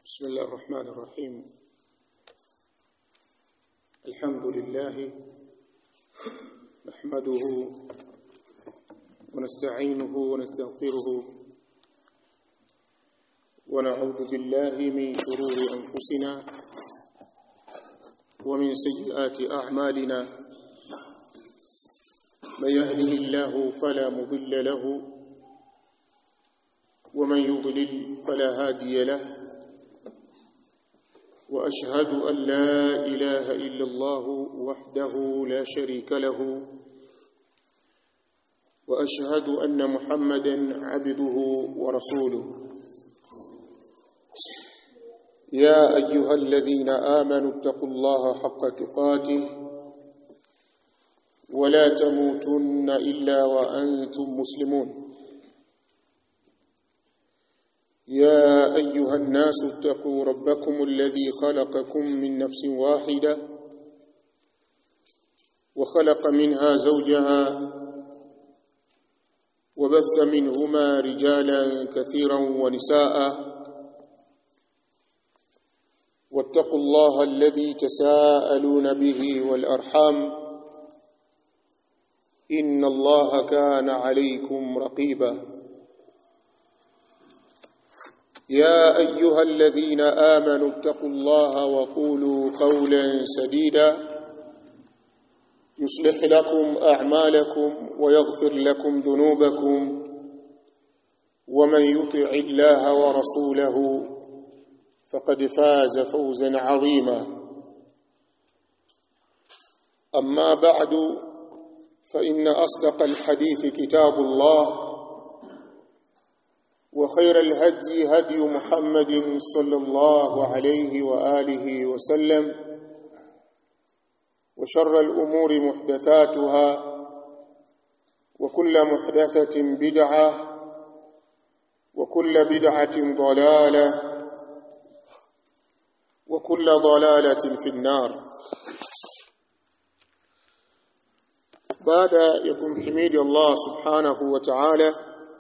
بسم الله الرحمن الرحيم الحمد لله نحمده ونستعينه ونستغفره ونعوذ بالله من شرور أنفسنا ومن سيئات أعمالنا من يهده الله فلا مضل له ومن يضلل فلا هادي له واشهد ان لا اله الا الله وحده لا شريك له واشهد ان محمدا عبده ورسوله يا ايها الذين امنوا اتقوا الله حق تقاته ولا تموتن الا وانتم مسلمون يا ايها الناس اتقوا ربكم الذي خلقكم من نفس واحده وخلق منها زوجها وبث منهما رجالا كثيرا ونساء واتقوا الله الذي تساءلون به والارحام ان الله كان عليكم رقيبا يا ايها الذين امنوا اتقوا الله وقولوا قولا سديدا يصلح لكم اعمالكم ويغفر لكم ذنوبكم ومن يطع الله ورسوله فقد فاز فوزا عظيما اما بعد فان اصدق الحديث كتاب الله وخير الهدي هدي محمد صلى الله عليه واله وسلم وشر الامور محدثاتها وكل محدثه بدعه وكل بدعه ضلاله وكل ضلاله في النار بعد يكون حميد الله سبحانه وتعالى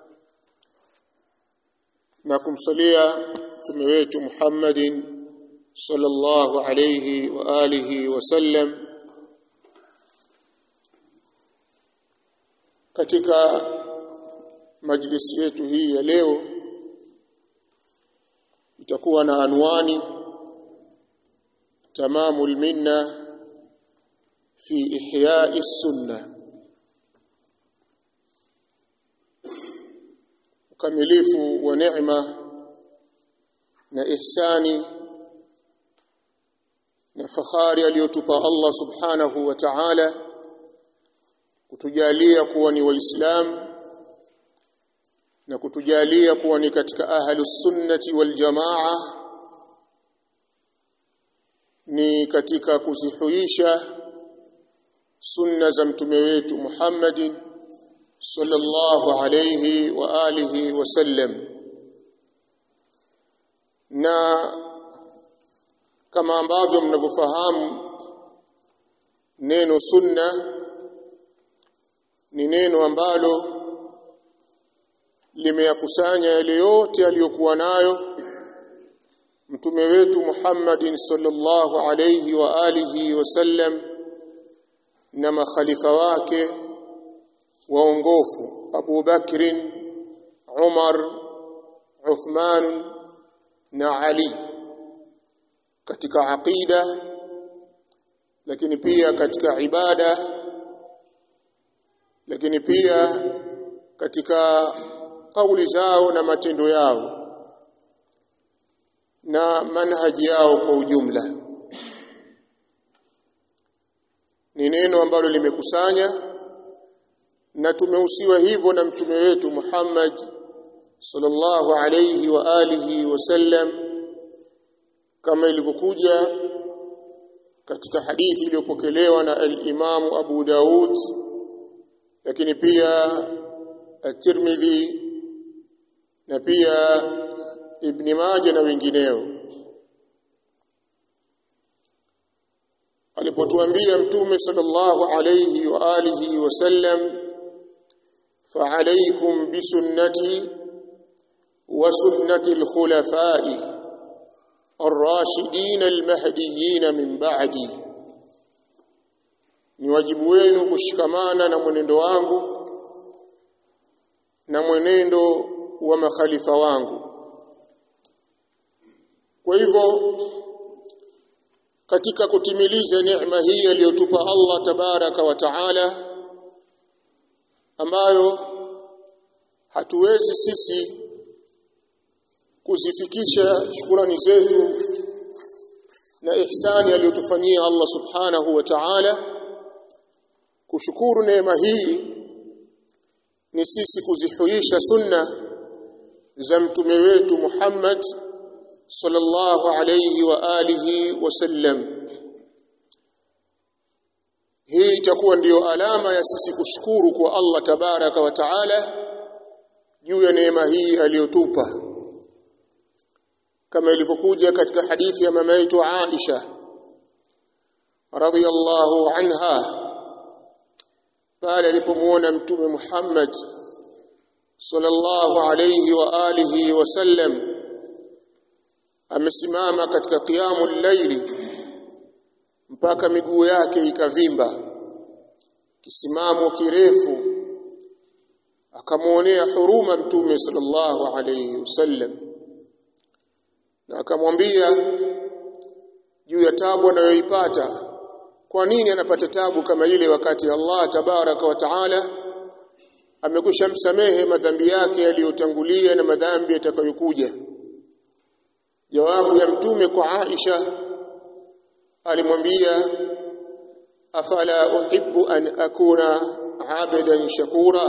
na kumsalia mtume wetu Muhammadin sallallahu alayhi wa alihi wasallam katika majlisi yetu hii ya leo itakuwa na anwani tamamul minna fi ihya'i sunnah ukamilifu wa neema na ihsani na fahari aliyotupa Allah subhanahu wa ta'ala kutujalia kuwa ni waislamu na kutujalia kuwa ni katika ahlus sunnati wal jamaa ni katika kuzihuisha sunna za mtume wetu Muhammadin sallallahu alayhi wa alihi wasallam na kama ambavyo mnavyofahamu neno sunna ni neno ambalo limeyakusanya yale yote aliyokuwa nayo mtume wetu Muhammadin sallallahu alayhi wa alihi wasallam na makhalifa wake waongofu Abu Bakrin Umar Uthman na Ali katika aqida lakini pia katika ibada lakini pia katika kauli zao na matendo yao na manhaji yao kwa ujumla ni neno ambalo limekusanya na tumehusiwa hivyo na mtume wetu Muhammad sallallahu alayhi wa alihi wasallam kama ilivyokuja katika hadithi iliyopokelewa na al-Imam Abu Daud lakini pia at-Tirmidhi na pia Ibn Majah na wengineo alipotuambia mtume sallallahu alayhi wa alihi wasallam فعليكم بسنتي وسنة الخلفاء الراشدين المهديين من بعدي ni wajibu wenu kushikamana na mwenendo wangu na mwenendo wa makhalifa wangu kwa hivyo katika kutimiliza neema hii aliyotupa Allah tabaraka wa taala ambayo hatuwezi sisi kuzifikisha shukurani zetu na ihsani aliyotufanyia Allah subhanahu wa ta'ala kushukuru neema hii ni sisi kuzihuisha sunna za mtume wetu Muhammad sallallahu alayhi wa alihi wasallam hii itakuwa ndiyo alama ya sisi kushukuru kwa Allah tabaraka wa taala juu ya neema hii aliyotupa kama ilivyokuja katika hadithi ya mama yetu Aisha radhiyallahu anha pale alipomuona mtume Muhammad sallallahu alayhi wa alihi wasallam amesimama katika qiyamul layli mpaka miguu yake ikavimba kisimamo kirefu akamuonea huruma mtume sallallahu alayhi wasallam na akamwambia juu ya tabu anayoipata kwa nini anapata tabu kama ile wakati Allah tabaraka wa taala amekwisha msamehe madhambi yake yaliyotangulia na madhambi yatakayokuja jawabu ya mtume kwa Aisha alimwambia afala uhibbu an akuna abadan shakura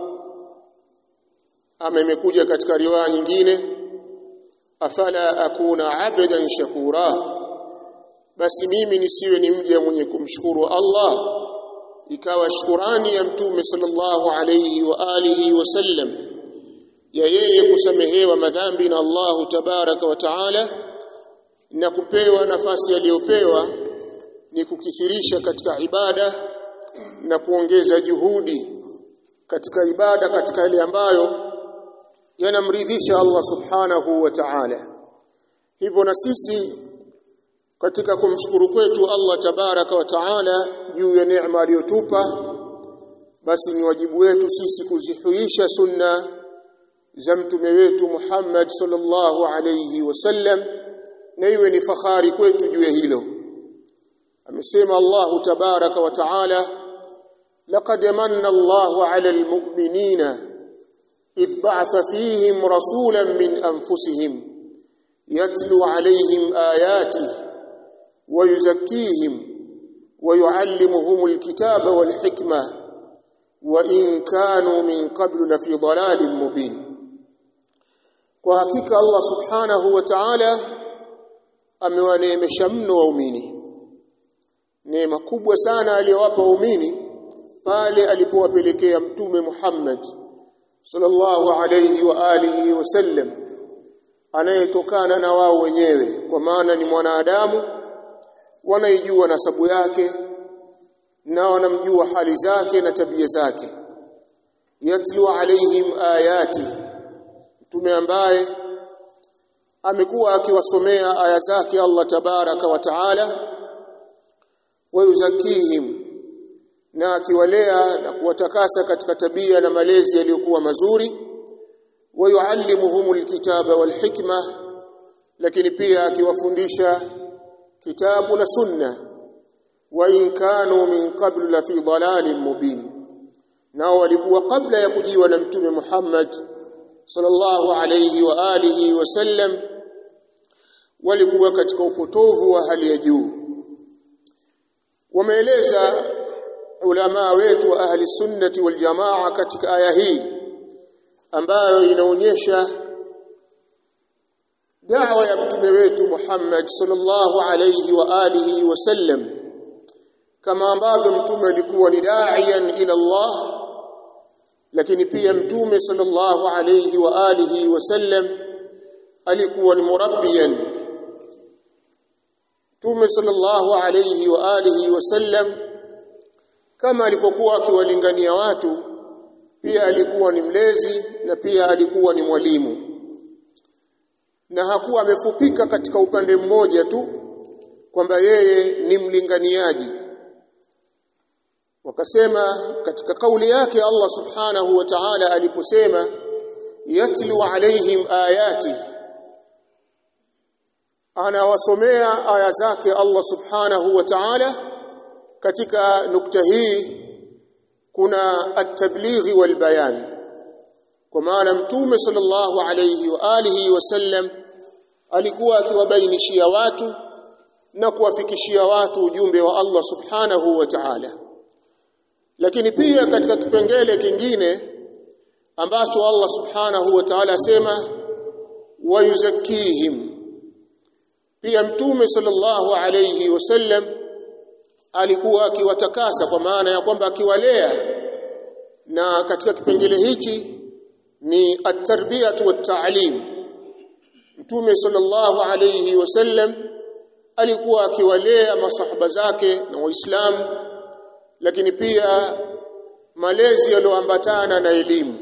ama imekuja katika riwaya nyingine afala akuna abadan shakura basi mimi nisiwe ni mja mwenye kumshukuru Allah ikawa shukurani ya mtume sallallahu alayhi wa alihi wasallam ya yeye kusamehewa madhambi na Allahu tabaraka wa taala na kupewa nafasi aliyopewa ni kukithirisha katika ibada na kuongeza juhudi katika ibada katika yale ambayo yanamridhisha Allah subhanahu wa ta'ala hivyo na sisi katika kumshukuru kwetu Allah tabaraka wa taala juu ya neema aliyotupa basi ni wajibu wetu sisi kuzihuisha sunna za mtume wetu Muhammad sallallahu alayhi wasallam na iwe ni fahari kwetu juu ya hilo amesema Allah tabaraka wa taala laqad manna Allahu 'ala al-mu'minina idh ba'atha fihim rasulan min anfusihim yatlu 'alayhim ayatihi ويزكيهم ويعلمهم الكتاب والحكمة وإن كانوا من قبل لفي ضلال مبين وحقيقة الله سبحانه وتعالى amewaneemesha mno waumini neema kubwa sana aliyowapa waumini pale alipowapelekea mtume Muhammad sallallahu alayhi wa alihi wasallam anayetokana na wao wenyewe kwa maana ni mwanadamu wanaijua nasabu yake na wanamjua hali zake na tabia zake yatlu alaihim ayati mtume ambaye amekuwa akiwasomea aya zake Allah tabaraka wa taala wayuzakihim na akiwalea na kuwatakasa katika tabia na malezi yaliyokuwa mazuri wayuallimuhumul kitaba wal hikma lakini pia akiwafundisha kitabu na sunna wa in kanu min qablu la fi dalalin mubin nao walikuwa kabla ya kujiwa na mtume Muhammad sallallahu alayhi wa alihi wasallam walikuwa katika upotovu wa hali ya juu wameeleza ulama wetu wa ahli sunnati wal jamaa katika aya hii ambayo inaonyesha da'wa ya mtume wetu Muhammad sallallahu alayhi wa alihi wasallam kama ambavyo mtume alikuwa ni da'iyan ila Allah lakini pia mtume sallallahu alayhi wa alihi wasallam alikuwa ni murabbiyan mtume sallallahu alayhi wa alihi wasallam kama alipokuwa akiwalingania watu pia alikuwa ni mlezi na pia alikuwa ni mwalimu na hakuwa amefupika katika upande mmoja tu kwamba yeye ni mlinganiaji wakasema katika kauli yake Allah subhanahu wa ta'ala aliposema yatlu alaihim ayati anawasomea aya zake Allah subhanahu wa ta'ala katika nukta hii kuna at-tablighi wal bayan kwa maana mtume sallallahu alayhi wa alihi wasallam alikuwa akiwabainishia watu na kuwafikishia watu ujumbe wa Allah subhanahu wa ta'ala lakini pia katika kipengele kingine ambacho Allah subhanahu wa ta'ala asema wayuzakkihim pia mtume sallallahu alayhi wasallam alikuwa akiwatakasa kwa maana ya kwamba akiwalea na katika kipengele hichi ni at-tarbiyatu wat-ta'lim mtume sallallahu alayhi wasallam alikuwa akiwalea masahaba zake na waislamu lakini pia malezi yaliyoambatana na elimu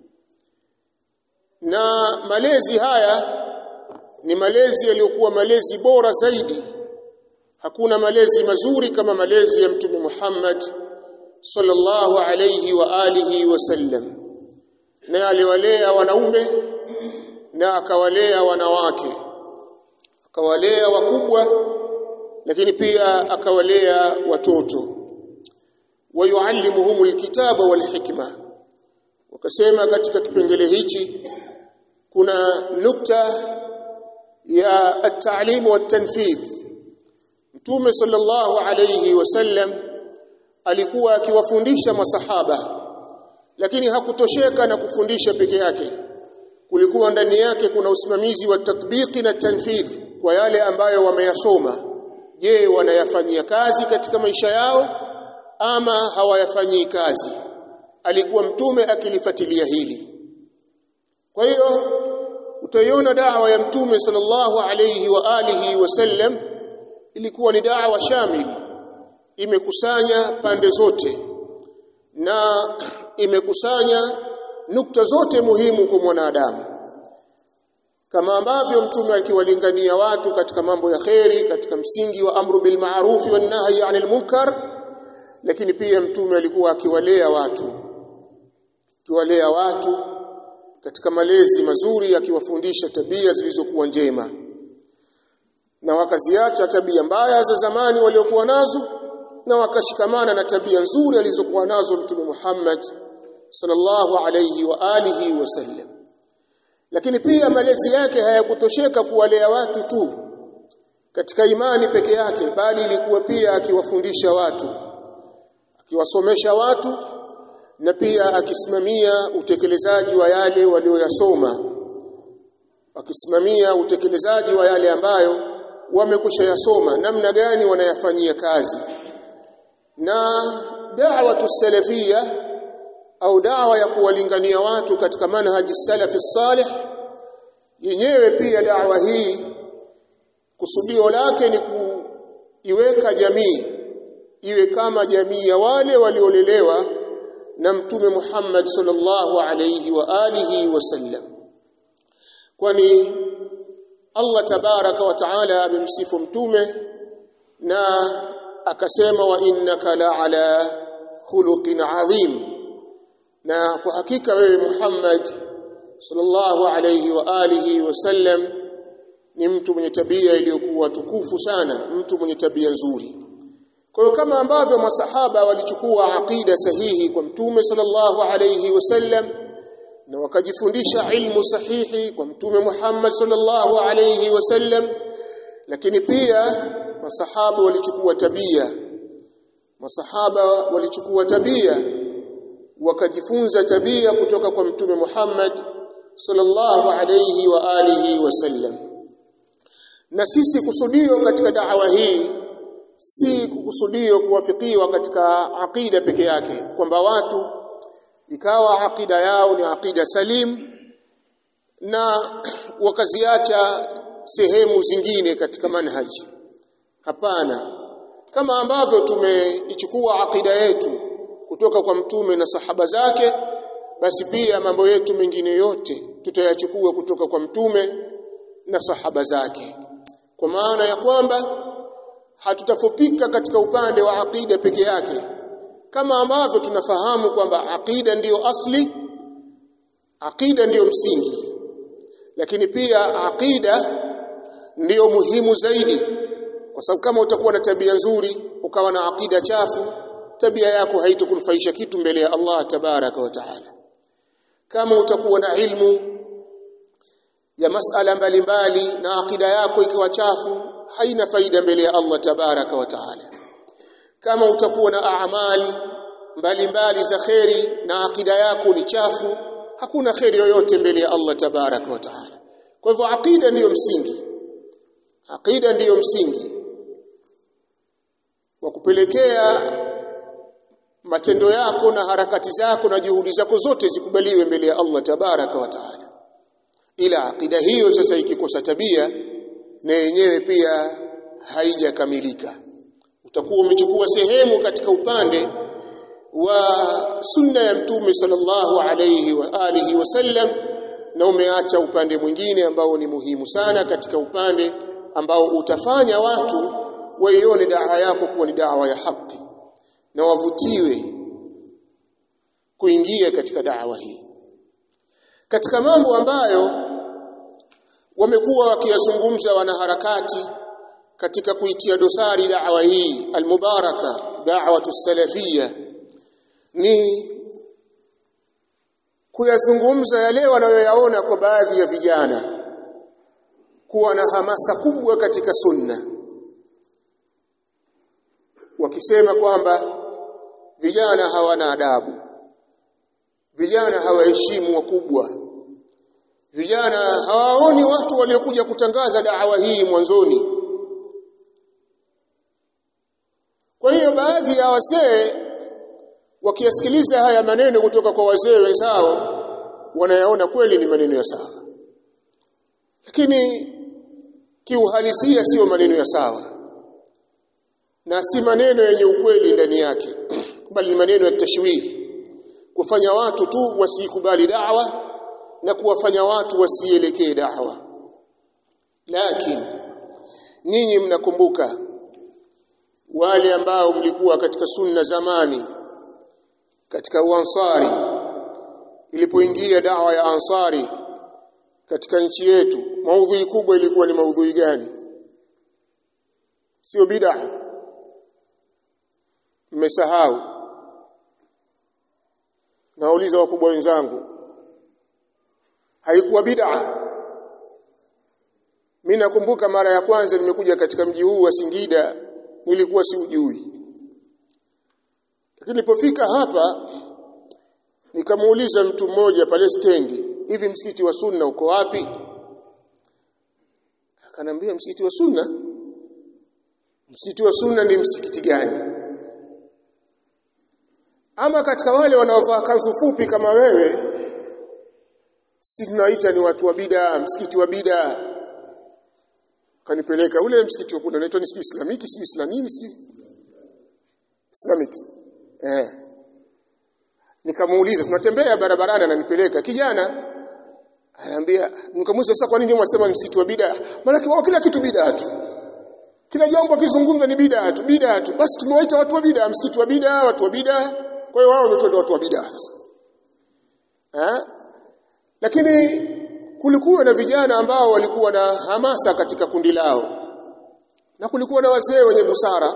na malezi haya ni malezi yaliyokuwa malezi bora zaidi hakuna malezi mazuri kama malezi ya mtume Muhammad sallallahu alayhi wa alihi wasallam na aliwalea wanaume na akawalea wanawake akawalea wakubwa lakini pia akawalea watoto wayuallimuhum alkitaba walhikma wakasema katika kipengele hichi kuna nukta ya at-ta'lim wat-tanfidh Mtume sallallahu alayhi wasallam alikuwa akiwafundisha masahaba lakini hakutosheka na kufundisha peke yake kulikuwa ndani yake kuna usimamizi wa tatbiki na tanfidh kwa yale ambayo wameyasoma je wanayafanyia kazi katika maisha yao ama hawayafanyii kazi alikuwa mtume akilifuatilia hili kwa hiyo utaiona dawa ya mtume sallallahu alayhi wa alihi wasallam ilikuwa ni dawa shamil imekusanya pande zote na imekusanya nukta zote muhimu kwa mwanadamu kama ambavyo mtume akiwalingania watu katika mambo ya kheri katika msingi wa amru bil ma'ruf wa nahyi 'anil munkar lakini pia mtume alikuwa akiwalea watu akiwalea watu katika malezi mazuri akiwafundisha tabia zilizokuwa njema na wakaziacha tabia mbaya za zamani waliokuwa nazo na wakashikamana na tabia nzuri alizokuwa nazo mtume Muhammad sallallahu alayhi wa alihi wasallam lakini pia malezi yake hayakutosheka kuwalea watu tu katika imani peke yake bali ilikuwa pia akiwafundisha watu akiwasomesha watu na pia akisimamia utekelezaji wa yale walioyasoma akisimamia utekelezaji wa yale ambayo wamekwisha yasoma namna gani wanayafanyia kazi na da'watu salafia au da'wa ya kuwalingania watu katika manhaji salafi salih yenyewe pia da'wa hii kusudio lake ni kuiweka jamii iwe kama jamii ya wale waliolelewa na mtume Muhammad sallallahu alayhi wa alihi wasallam kwani Allah tabaraka wa taala amemsifu mtume na akasema wa innaka la ala khuluqin adhim na kwa hakika wewe Muhammad sallallahu alayhi wa alihi wasallam ni mtu mwenye tabia iliyokuwa tukufu sana mtu mwenye tabia nzuri kwa hiyo kama ambavyo masahaba walichukua aqida sahihi kwa mtume sallallahu alayhi wasallam na wakajifundisha ilmu sahihi kwa mtume Muhammad sallallahu alayhi wasallam lakini pia masahaba walichukua tabia masahaba walichukua tabia wakajifunza tabia kutoka kwa mtume Muhammad sallallahu alayhi wa alihi wasallam na sisi kusudio katika da'wa hii si kukusudio kuwafikiwa katika aqida peke yake kwamba watu ikawa aqida yao ni aqida salim na wakaziacha sehemu zingine katika manhaji hapana kama ambavyo tumeichukua aqida yetu kutoka kwa mtume na sahaba zake basi pia mambo yetu mengine yote tutayachukua kutoka kwa mtume na sahaba zake kwa maana ya kwamba hatutafupika katika upande wa aqida peke yake kama ambavyo tunafahamu kwamba aqida ndiyo asli aqida ndiyo msingi lakini pia aqida ndiyo muhimu zaidi kwa sababu kama utakuwa na tabia nzuri ukawa na aqida chafu tabia yako haitokunufaisha kitu mbele ya Allah tabaraka wa taala kama utakuwa na ilmu ya masala mbalimbali na aqida yako ikiwa chafu haina faida mbele ya Allah tabaraka wa taala kama utakuwa na amali mbalimbali za kheri na aqida yako ni chafu hakuna kheri yoyote mbele ya Allah tabaraka wa taala kwa hivyo aqida ndiyo msingi aqida ndiyo msingi wa kupelekea matendo yako na harakati zako na juhudi zako zote zikubaliwe mbele ya Allah tabaraka wa taala ila aqida hiyo sasa ikikosa tabia na yenyewe pia haijakamilika utakuwa umechukua sehemu katika upande wa sunna ya mtume sallallahu alayhi wa alihi wasallam na umeacha upande mwingine ambao ni muhimu sana katika upande ambao utafanya watu waione dawa yako kuwa ni dawa ya haki na wavutiwe kuingia katika dawa hii katika mambo ambayo wamekuwa wakiyazungumza wanaharakati katika kuitia dosari dawa hii almubaraka da'watu salafia ni kuyazungumza yale wanayoyaona kwa baadhi ya vijana kuwa na hamasa kubwa katika sunna wakisema kwamba vijana hawana adabu vijana hawaheshimu wakubwa vijana hawaoni watu waliokuja kutangaza dawa hii mwanzoni kwa hiyo baadhi ya wazee wakiyasikiliza haya maneno kutoka kwa wazee wenzao wanayaona kweli ni maneno ya sawa lakini kiuhalisia sio maneno ya sawa na si maneno yenye ukweli ndani yake bali maneno ya tashwihi kufanya watu tu wasikubali da'wa na kuwafanya watu wasielekee da'wa lakini ninyi mnakumbuka wale ambao mlikuwa katika sunna zamani katika uansari ilipoingia dawa ya ansari katika nchi yetu maudhui kubwa ilikuwa ni maudhui gani sio bid'a mmesahau nauliza wakubwa wenzangu haikuwa bid'a mimi nakumbuka mara ya kwanza nimekuja katika mji huu wa Singida nilikuwa siujui lakini nilipofika hapa nikamuuliza mtu mmoja pale stendi hivi msikiti wa sunna uko wapi akanambia msikiti wa sunna msikiti wa sunna ni msikiti gani ama katika wale wanaovaa kanzu fupi kama wewe si tunaita ni watu wa bida msikiti wa bida kanipeleka ule msikiti wa kuna unaitwa ni islamiki si islamini si islamic eh nikamuuliza tunatembea barabarani ananipeleka kijana ananiambia nikamuuliza sasa kwa nini mwasema msikiti wa bida maana wao kila kitu bida tu kila jambo kizungumza ni bida tu bida tu basi tumewaita watu wa bida msikiti wa bida watu wa bida kwa hiyo wao ndio watu wa bida sasa eh lakini kulikuwa na vijana ambao walikuwa na hamasa katika kundi lao na kulikuwa na wazee wenye busara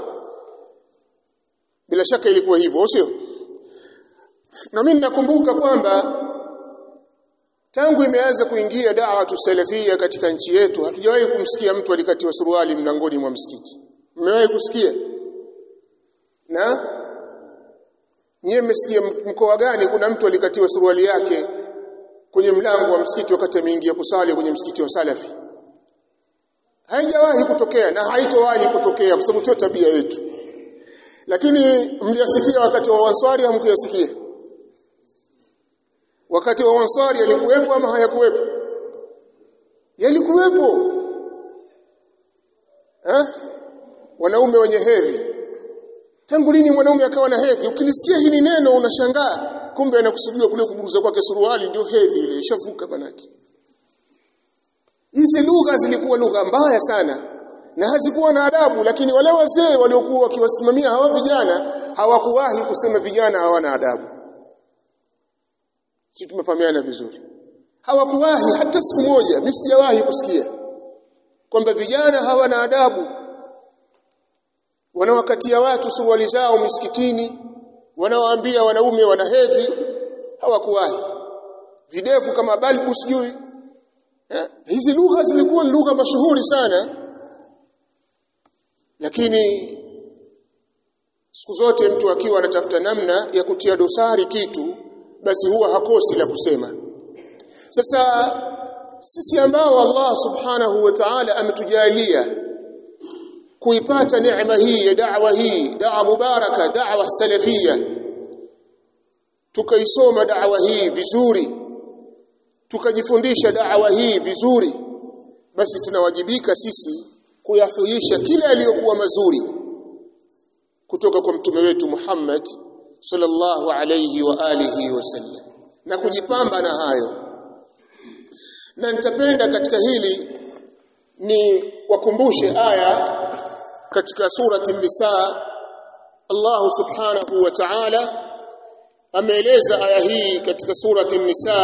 bila shaka ilikuwa hivyo sio na mimi nakumbuka kwamba tangu imeanza kuingia da'wa salafia katika nchi yetu hatujawahi kumsikia mtu alikatiwa suruali mlangoni mwa msikiti mmewahi kusikia na nyie mmesikia mkoa gani kuna mtu alikatiwa suruali yake kwenye mlango wa msikiti wakati ameingia kusali kwenye msikiti wa Salafi. Haijawahi kutokea na haitowahi kutokea kwa sababu sio tabia yetu. Lakini mliyasikia wakati wa Ansari hamkuyasikia? Wakati wa Ansari yalikuwepo ama hayakuwepo? Yalikuwepo. Eh? Wanaume wenye hedhi. Tangu lini mwanaume akawa na hedhi? Ukilisikia hili neno unashangaa kumbe anakusudiwa kule kuburuza kwake suruali ndio hedhi ile ishavuka banaki hizi lugha zilikuwa lugha mbaya sana na hazikuwa na adabu lakini wale wazee waliokuwa wakiwasimamia hawa vijana hawakuwahi kusema vijana hawana adabu si tumefahamiana vizuri hawakuwahi hata siku moja mimi sijawahi kusikia kwamba vijana hawana adabu wanawakatia watu suruali zao misikitini wanawaambia wanaume wana hedhi hawakuwahi videvu kama balbu sijui eh? hizi lugha zilikuwa lugha mashuhuri sana lakini siku zote mtu akiwa anatafuta namna ya kutia dosari kitu basi huwa hakosi la kusema sasa sisi ambao Allah subhanahu wa ta'ala ametujalia kuipata neema hii ya da'wa hii da'wa mubaraka da'wa salafia tukaisoma da'wa hii vizuri tukajifundisha da'wa hii vizuri basi tunawajibika sisi kuyahuisha kila yaliyokuwa mazuri kutoka kwa mtume wetu Muhammad sallallahu alayhi wa alihi wasallam na kujipamba na hayo na nitapenda katika hili ni wakumbushe aya katika surati nisa Allah subhanahu wa ta'ala ameeleza aya hii katika surati nisa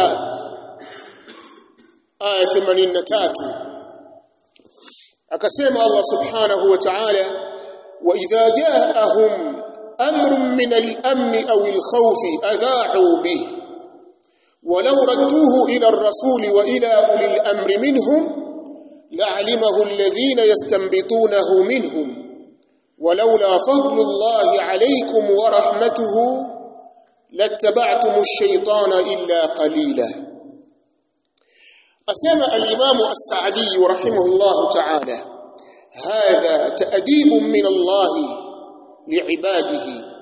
aya 83 akasema Allah subhanahu wa ta'ala wa idha ja'ahum amrun min al-amn aw al-khawf adha'u bihi ولو ردوه إلى الرسول وإلى أولي الأمر منهم لعلمه الذين يستنبطونه منهم ولولا فضل الله عليكم ورحمته لاتبعتم الشيطان إلا قليلا أسمى الإمام السعدي رحمه الله تعالى هذا تأديب من الله لعباده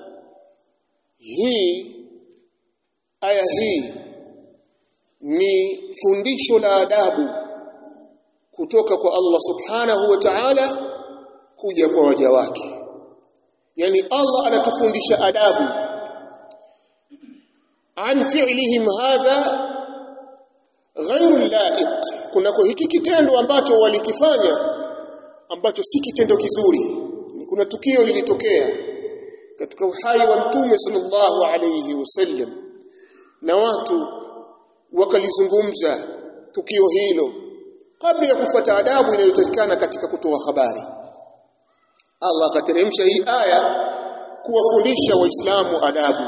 هي آية هي ni fundisho la adabu kutoka kwa Allah subhanahu wa ta'ala kuja kwa waja wake yani Allah anatufundisha adabu an fi'lihim hadha ghairu laiq kunako hiki kitendo ambacho walikifanya ambacho si kitendo kizuri kuna tukio lilitokea katika uhai wa mtume sallallahu alayhi wasallam na watu wakalizungumza tukio hilo kabla ya kufuata adabu inayotakikana katika kutoa habari Allah akateremsha hii aya kuwafundisha waislamu adabu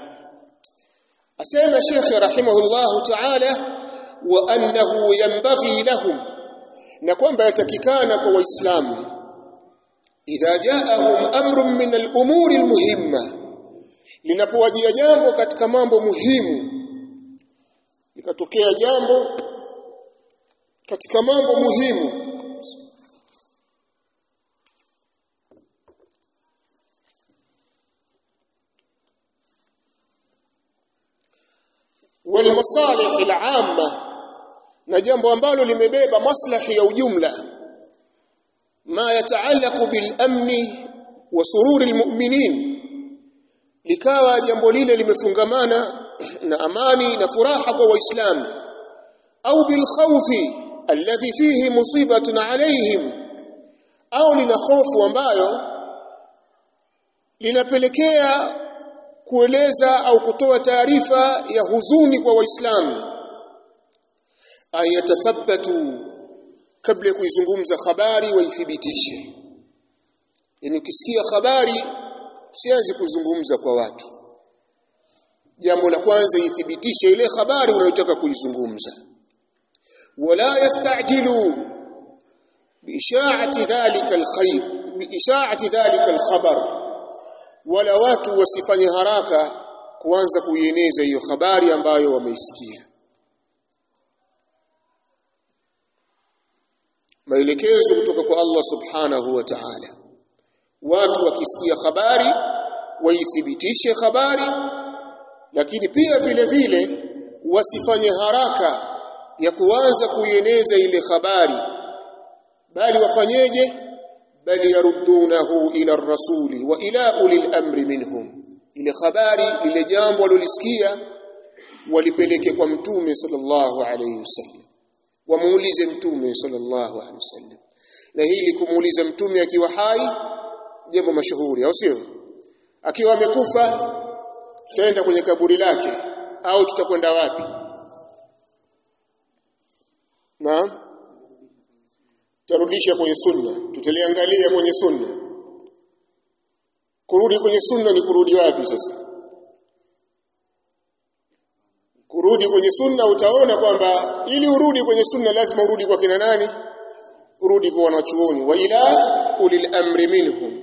asema Sheikh rahimahullahu ta'ala wa annahu yanbaghi lahum na kwamba yatakikana kwa waislamu idha ja'ahum amrun min al-umuri al-muhimma linapowajia jambo katika mambo muhimu likatokea jambo katika mambo muhimu والمصالح العامه na jambo ambalo limebeba maslahi ya ujumla ma yataallaqu bil amni wa sururi almu'minin likawa jambo lile limefungamana na amani na furaha kwa waislamu au bil khawfi alladhi fihi musibatun alayhim au lina hofu ambayo linapelekea kueleza au kutoa taarifa ya huzuni kwa waislamu ayatathabbatu kabla ya kuizungumza habari waithibitishe yani ukisikia habari usianze kuzungumza kwa watu jambo la kwanza ithibitishe ile habari unayotaka kuizungumza wala yastajilu biishaati dhalika alkhair biishaati dhalika alkhabar wala watu wasifanye haraka kuanza kuieneza hiyo habari ambayo wameisikia maelekezo kutoka kwa Allah subhanahu wa ta'ala watu wakisikia habari waithibitishe habari lakini pia vile vile wasifanye haraka ya kuanza kuieneza ile habari bali wafanyeje bali yaruddunahu ila rasuli wa ila ulil amri minhum ile habari lile jambo walilosikia walipeleke kwa mtume sallallahu alayhi wasallam wamuulize mtume sallallahu alaihi wasallam na hili kumuuliza mtume akiwa hai jambo mashuhuri au sio akiwa amekufa tutaenda kwenye kaburi lake au tutakwenda wapi naam tarudisha kwenye sunna tutaliangalia kwenye sunna kurudi kwenye sunna ni kurudi wapi sasa kurudi kwenye sunna utaona kwamba ili urudi kwenye sunna lazima urudi kwa kina nani urudi kwa wanachuoni wa ila ulil amri minhum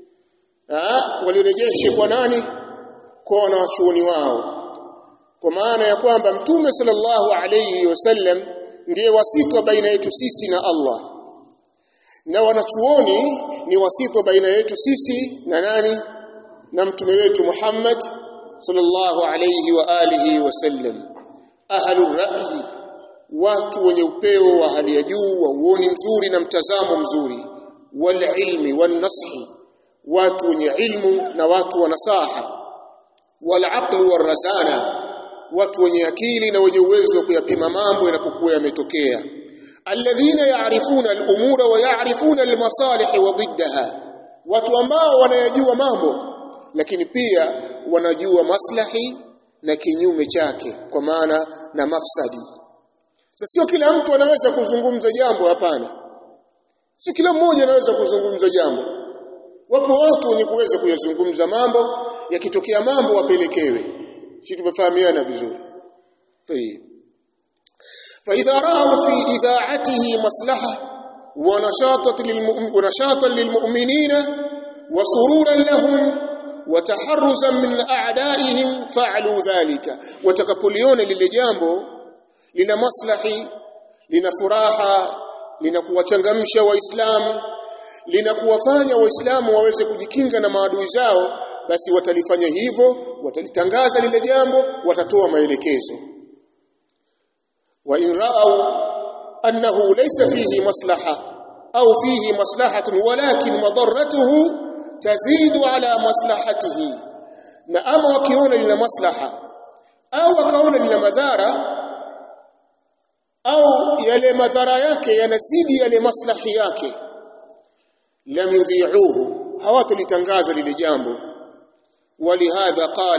ah walirejeshe kwa nani kwa wanachuoni wao kwa maana ya kwamba mtume sallallahu alayhi wasallam ndiye wasito baina yetu sisi na Allah na wanachuoni ni wasito baina yetu sisi na nani na mtume wetu Muhammad sallallahu alayhi wa alihi wasallam ahlur ra'yi watu wenye upeo wa hali ya juu wa uoni mzuri na mtazamo mzuri wal ilmi wan nashi watu wenye ilmu na watu wa nasaha wal aql war razana watu wenye akili na wenye uwezo wa kuyapima mambo yanapokuwa yametokea alladhina ya'rifuna al-umura wa ya'rifuna al-masalih wa diddaha watu ambao wanayajua mambo lakini pia wanajua maslahi na kinyume chake kwa maana na mafsadi sasa sio kila mtu anaweza kuzungumza jambo hapana si kila mmoja anaweza kuzungumza jambo wapo watu wenye kuweza kuyazungumza mambo yakitokea mambo wapelekewe si tumefahamiana vizuri طيب فإذا رأوا في إذاعته مصلحة ونشاطا ونشاطا للمؤمنين وسرورا لهم وتحرزا من أعدائهم فعلوا ذلك وتكبليون للجambo lina maslahi lina furaha lina kuwachangamsha waislamu lina kuwafanya waislamu waweze kujikinga na maadui zao basi watalifanya hivyo watalitangaza lile jambo watatoa maelekezo wa in ra'aw annahu laysa fihi maslaha au fihi maslahatun walakin madarratuhu tazidu ala maslahatihi na ama wakiona lina maslaha au wakaona lina madhara au yale madhara yake yanazidi yale maslahi yake lam yudhi'uhu hawatalitangaza lile jambo ولهذا قال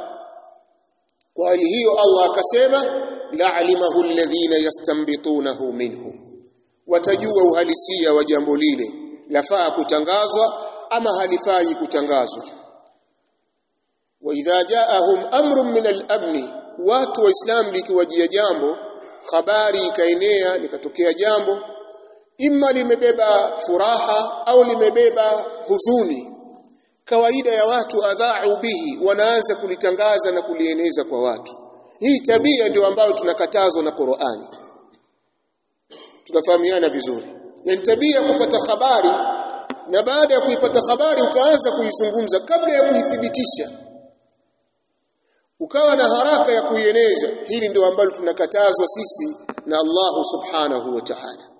قال hiyo Allah akasema la'alimahu alladhina yastanbitunahu minhu watajua uhalisia wa jambo lile lafaa kutangazwa ama halifai kutangazwa wa idha ja'ahum amrun min al-amn watu waislam likiwajia jambo habari ikaenea likatokea jambo imma limebeba furaha au limebeba huzuni kawaida ya watu adha'u bihi wanaanza kulitangaza na kulieneza kwa watu hii tabia ndio ambayo tunakatazwa na Qur'ani tunafahamiana vizuri na tabia kupata habari na baada ya kuipata habari ukaanza kuizungumza kabla ya kuithibitisha ukawa na haraka ya kuieneza hili ndio ambalo tunakatazwa sisi na Allah subhanahu wa ta'ala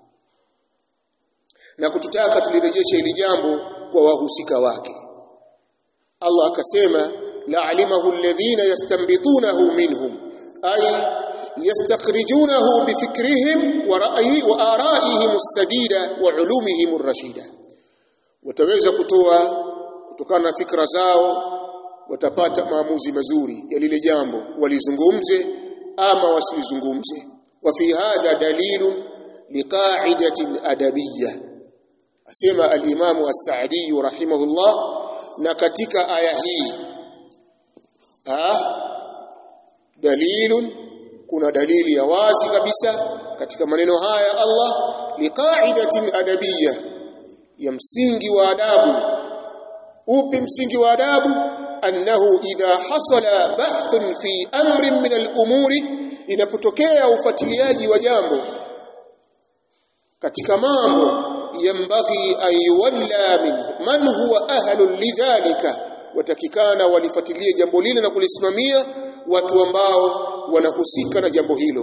na kututaka tulirejeshe hili jambo kwa wahusika wake Allah akasema la'alimahu alladhina yastanbitunahu minhum ay yastakhrijunahu bifikrihim wa ra'yi wa ara'ihim as-sadida wa ulumihim ar-rashida wataweza kutoa kutokana na fikra zao watapata maamuzi mazuri ya lile jambo walizungumze ama wasilizungumze wa fi hadha dalilun liqa'idatin adabiyyah asema al-Imam as-Sa'di rahimahullah na katika aya hii ah dalilun kuna dalili ya wazi kabisa katika maneno haya Allah liqa'idatin adabiyyah ya msingi wa adabu upi msingi wa adabu annahu idha hasala bahthun fi amrin min al-umuri inapotokea ufuatiliaji wa jambo katika mambo yambaghi an yuwalla min man huwa ahlu lidhalika watakikana walifuatilie jambo lile na kulisimamia watu ambao wanahusika na jambo hilo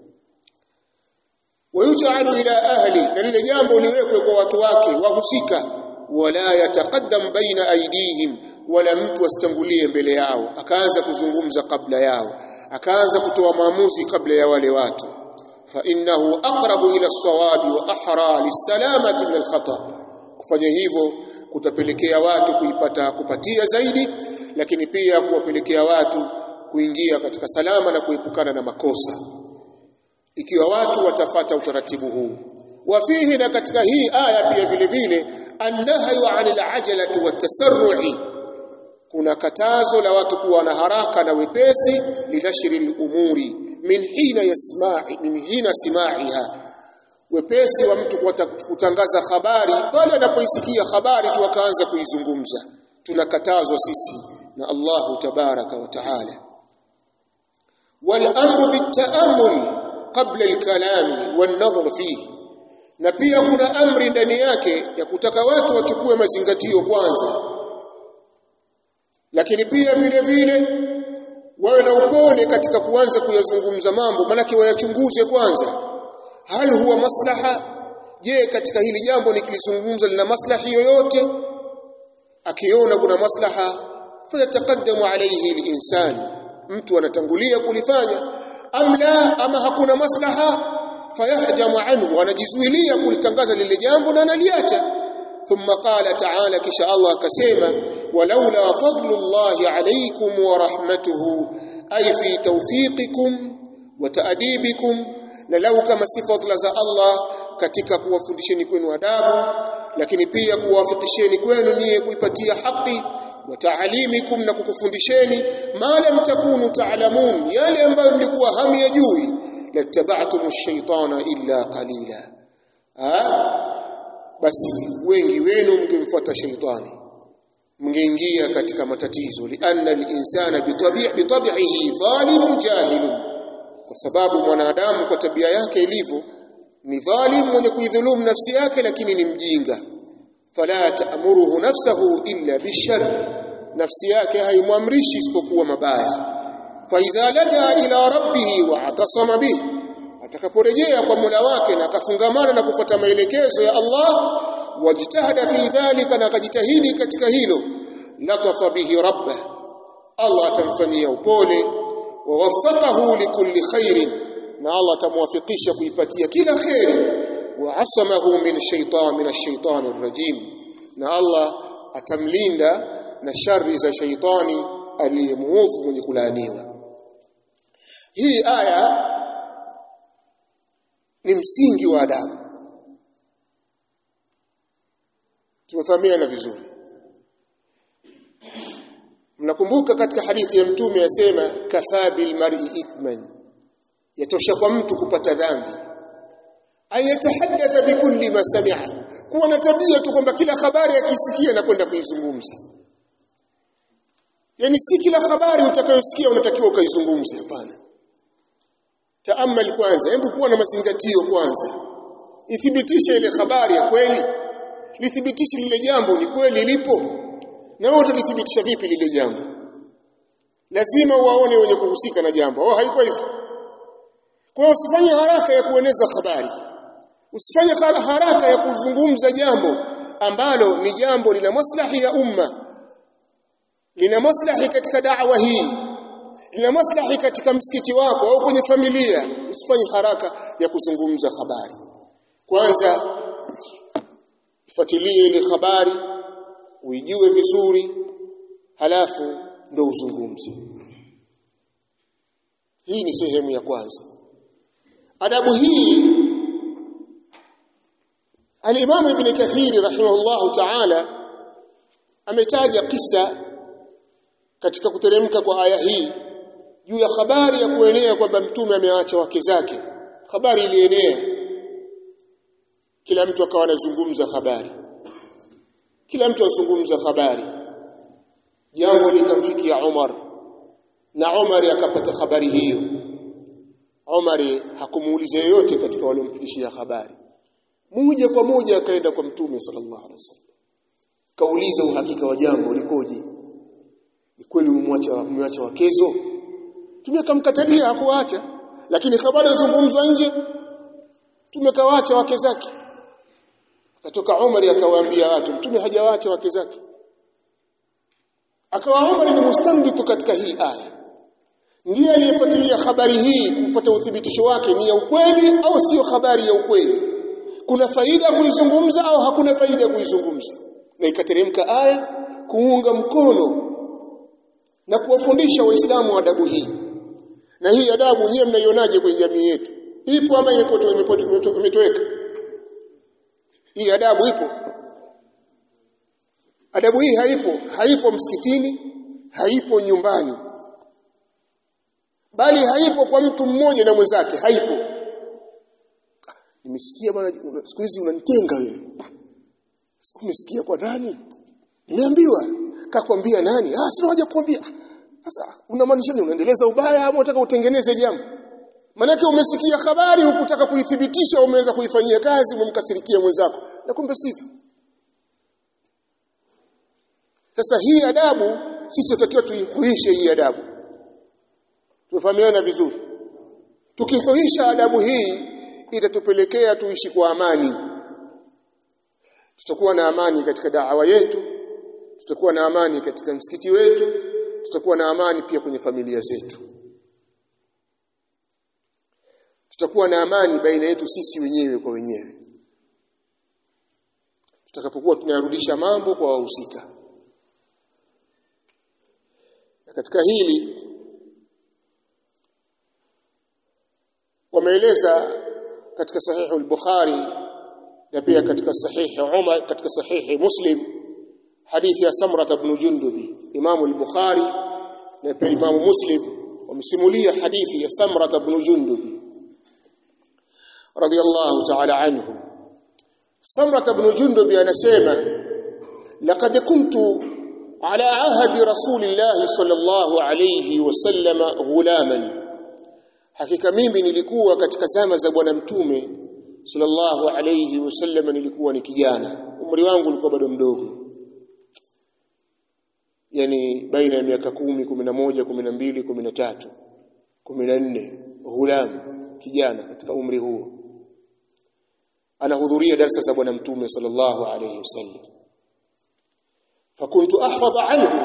wayuj'alu ila ahli na lile jambo liwekwe kwa watu wake wahusika wala yataqaddam baina aidihim wala mtu asitangulie mbele yao akaanza kuzungumza kabla yao akaanza kutoa maamuzi kabla ya wale watu fa innahu aqrabu ila as-sawabi wa ahra lis-salamati min al-khata kufanya hivyo kutapelekea watu kuipata kupatia zaidi lakini pia kuwapelekea watu kuingia katika salama na kuepukana na makosa ikiwa watu watafata utaratibu huu wafihi na katika hii aya pia vile vile annahyu anil ajalati watasarru'i kuna katazo la watu kuwa na haraka na wepesi linashri al-umuri min hina yasma'i min hina sima'iha wepesi wa mtu kutangaza habari pale anapoisikia habari tu akaanza kuizungumza tunakatazwa sisi na Allahu tabaraka wa taala wal amru bitaamul qabla al-kalam wan nadhar fihi na pia kuna amri ndani yake ya kutaka watu wachukue mazingatio kwanza lakini pia vile vile wawe na upole katika kuanza kuyazungumza mambo manake wayachunguze kwanza hal huwa maslaha je katika hili jambo nikilizungumza lina maslahi yoyote akiona kuna maslaha fayataqaddamu alayhi al-insan mtu anatangulia kulifanya am la ama hakuna maslaha fayahjamu anhu anajizuilia kulitangaza lile jambo na analiacha thumma qala ta'ala kisha Allah akasema walaula fadlullahi alaykum wa rahmatuhu ay fi tawfiqikum wa ta'dibikum na lau kama si fadla za Allah katika kuwafundisheni kwenu adabu lakini pia kuwafikisheni kwenu niye kuipatia haki wa taalimikum na kukufundisheni ma lam takunu taalamun yale ambayo mlikuwa hamyajui lattaba'tum ash-shaytana illa qalila basi wengi wenu mngemfuata shaytani mngeingia katika matatizo lianna al-insana bitabi'ihi dhalimun jahilun kwa sababu mwanadamu kwa tabia yake ilivyo ni dhalim mwenye kuidhulumu nafsi yake lakini ni mjinga fala ta'muruhu nafsahu illa bishar nafsi yake haimwamrishi isipokuwa mabaya fa idha laja ila rabbih wa atasama bih atakaporejea kwa Mola wake na akafungamana na kufuata maelekezo ya Allah wajitahada fi dhalika na akajitahidi katika hilo latafa bihi rabbah Allah atamfanyia upole ووفقه لكل خير na Allah atamwafikisha kuipatia kila khairi wa asamahu min shaytan min ash-shaytan ar-rajim na Allah atamlinda na shari za shaytani aliyemuofu mwenye kulaaniwa hii aya ni msingi wa adabu tumefahamiana vizuri mnakumbuka katika hadithi ya mtume yasema kafa bil mar'i ithman yatosha kwa mtu kupata dhambi ayatahaddatha bikulli ma sami'a kuwa na tabia tu kwamba kila habari akisikia na kwenda kuizungumza yani si kila habari utakayosikia unatakiwa ukaizungumze hapana taamal kwanza hebu kuwa na mazingatio kwanza ithibitishe ile habari ya kweli lithibitishe lile jambo ni kweli lipo na wewe utalithibitisha vipi lile jambo lazima uwaone wenye kuhusika na jambo au haiko hivyo kwa hiyo usifanye haraka ya kueneza habari usifanye haraka ya kuzungumza jambo ambalo ni jambo lina maslahi ya umma lina maslahi katika da'wa hii lina maslahi katika msikiti wako au kwenye familia usifanye haraka ya kuzungumza habari kwanza fuatilie ile habari uijue vizuri halafu ndo uzungumze hii ni sehemu ya kwanza adabu hii al-Imam Ibn Kathir rahimahullahu ta'ala ametaja kisa katika kuteremka kwa aya hii juu ya habari ya kuenea kwamba mtume ameacha wake zake habari ilienea kila mtu akawa anazungumza habari kila mtu azungumza habari jambo likamfikia Umar na Umar akapata habari hiyo Umar hakumuuliza yeyote katika waliomfikishia habari moja kwa moja akaenda kwa mtume sallallahu alaihi wasallam kauliza uhakika wa jambo likoje ni kweli umemwacha umeacha wakezo tumekamkatalia hakuacha lakini habari zungumzwa nje tumekawaacha wake zake akatoka Umar akawaambia watu mtume hajawaacha wake zake akawa Umar ni mustambitu katika hii aya ndiye aliyefuatilia habari hii kupata uthibitisho wake ni ya ukweli au sio habari ya ukweli kuna faida ya kuizungumza au hakuna faida ya kuizungumza na ikateremka aya kuunga mkono na kuwafundisha waislamu adabu hii na hii adabu nyewe mnaionaje kwenye jamii yetu ipo ama imetoweka hii adabu ipo adabu hii haipo haipo msikitini haipo nyumbani bali haipo kwa mtu mmoja na mwenzake haipo nimesikia bwana siku hizi unanitenga wewe umesikia kwa nani nimeambiwa kakwambia nani ah sina haja kukwambia sasa unamaanisha nini unaendeleza ubaya ama unataka utengeneze jambo Manake umesikia habari hukutaka kuithibitisha umeanza kuifanyia kazi umemkasirikia mwenzako na kumbe sivyo Sasa hii adabu sisi tutakiwa tuihuishe hii adabu Tufahamiana vizuri Tukihuisha adabu hii itatupelekea tuishi kwa amani Tutakuwa na amani katika da'wa yetu tutakuwa na amani katika msikiti wetu tutakuwa na amani pia kwenye familia zetu tutakuwa na amani baina yetu sisi wenyewe kwa wenyewe tutakapokuwa tunarudisha mambo kwa wahusika na katika hili wameeleza katika sahihi al-Bukhari na pia katika sahihi Umar katika sahihi Muslim hadithi ya Samra ibn Jundubi Imam al-Bukhari na pia Imam Muslim wamesimulia hadithi ya Samra ibn Jundubi radiyallahu ta'ala anhu Samra ibn Jundubi anasema laqad kuntu ala ahdi rasulillah sallallahu alayhi wasallam ghulaman hakika mimi nilikuwa katika zama za bwana mtume sallallahu alayhi wasallam nilikuwa ni kijana umri wangu ulikuwa bado mdogo yani baina ya miaka kumi, kumi na moja, kumi na mbili, kumi na tatu, kumi na nne ghulam kijana katika umri huo anahudhuria darasa za bwana mtume sallallahu alayhi wasallam fakuntu ahfadh anhu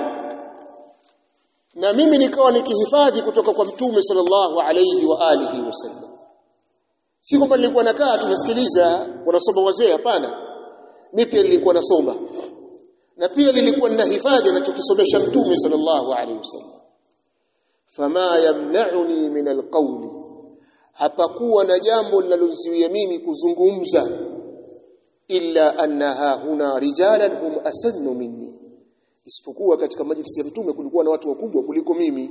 na mimi nikawa nikihifadhi kutoka kwa mtume sallallahu alayhi wa alihi wasallam si kwamba nilikuwa nakaa tumesikiliza wanasoma wazee hapana mimi pia nilikuwa nasoma na pia nilikuwa ninahifadhi anachokisomesha mtume sallallahu alayhi wasallam fama yamna'uni min alqawli hapakuwa na jambo linalonizuia mimi kuzungumza illa annaha huna rijalan hum asannu minni isipokuwa katika majlisi ya mtume kulikuwa na watu wakubwa kuliko mimi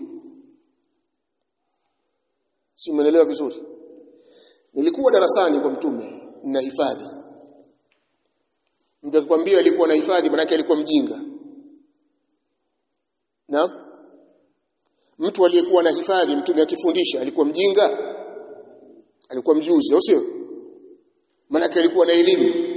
si umeelewa vizuri nilikuwa darasani kwa mtume ninahifadhi mtu akikwambia alikuwa na hifadhi maana alikuwa mjinga na mtu aliyekuwa na hifadhi mtume akifundisha alikuwa mjinga alikuwa mjuzi au sio maana alikuwa na elimu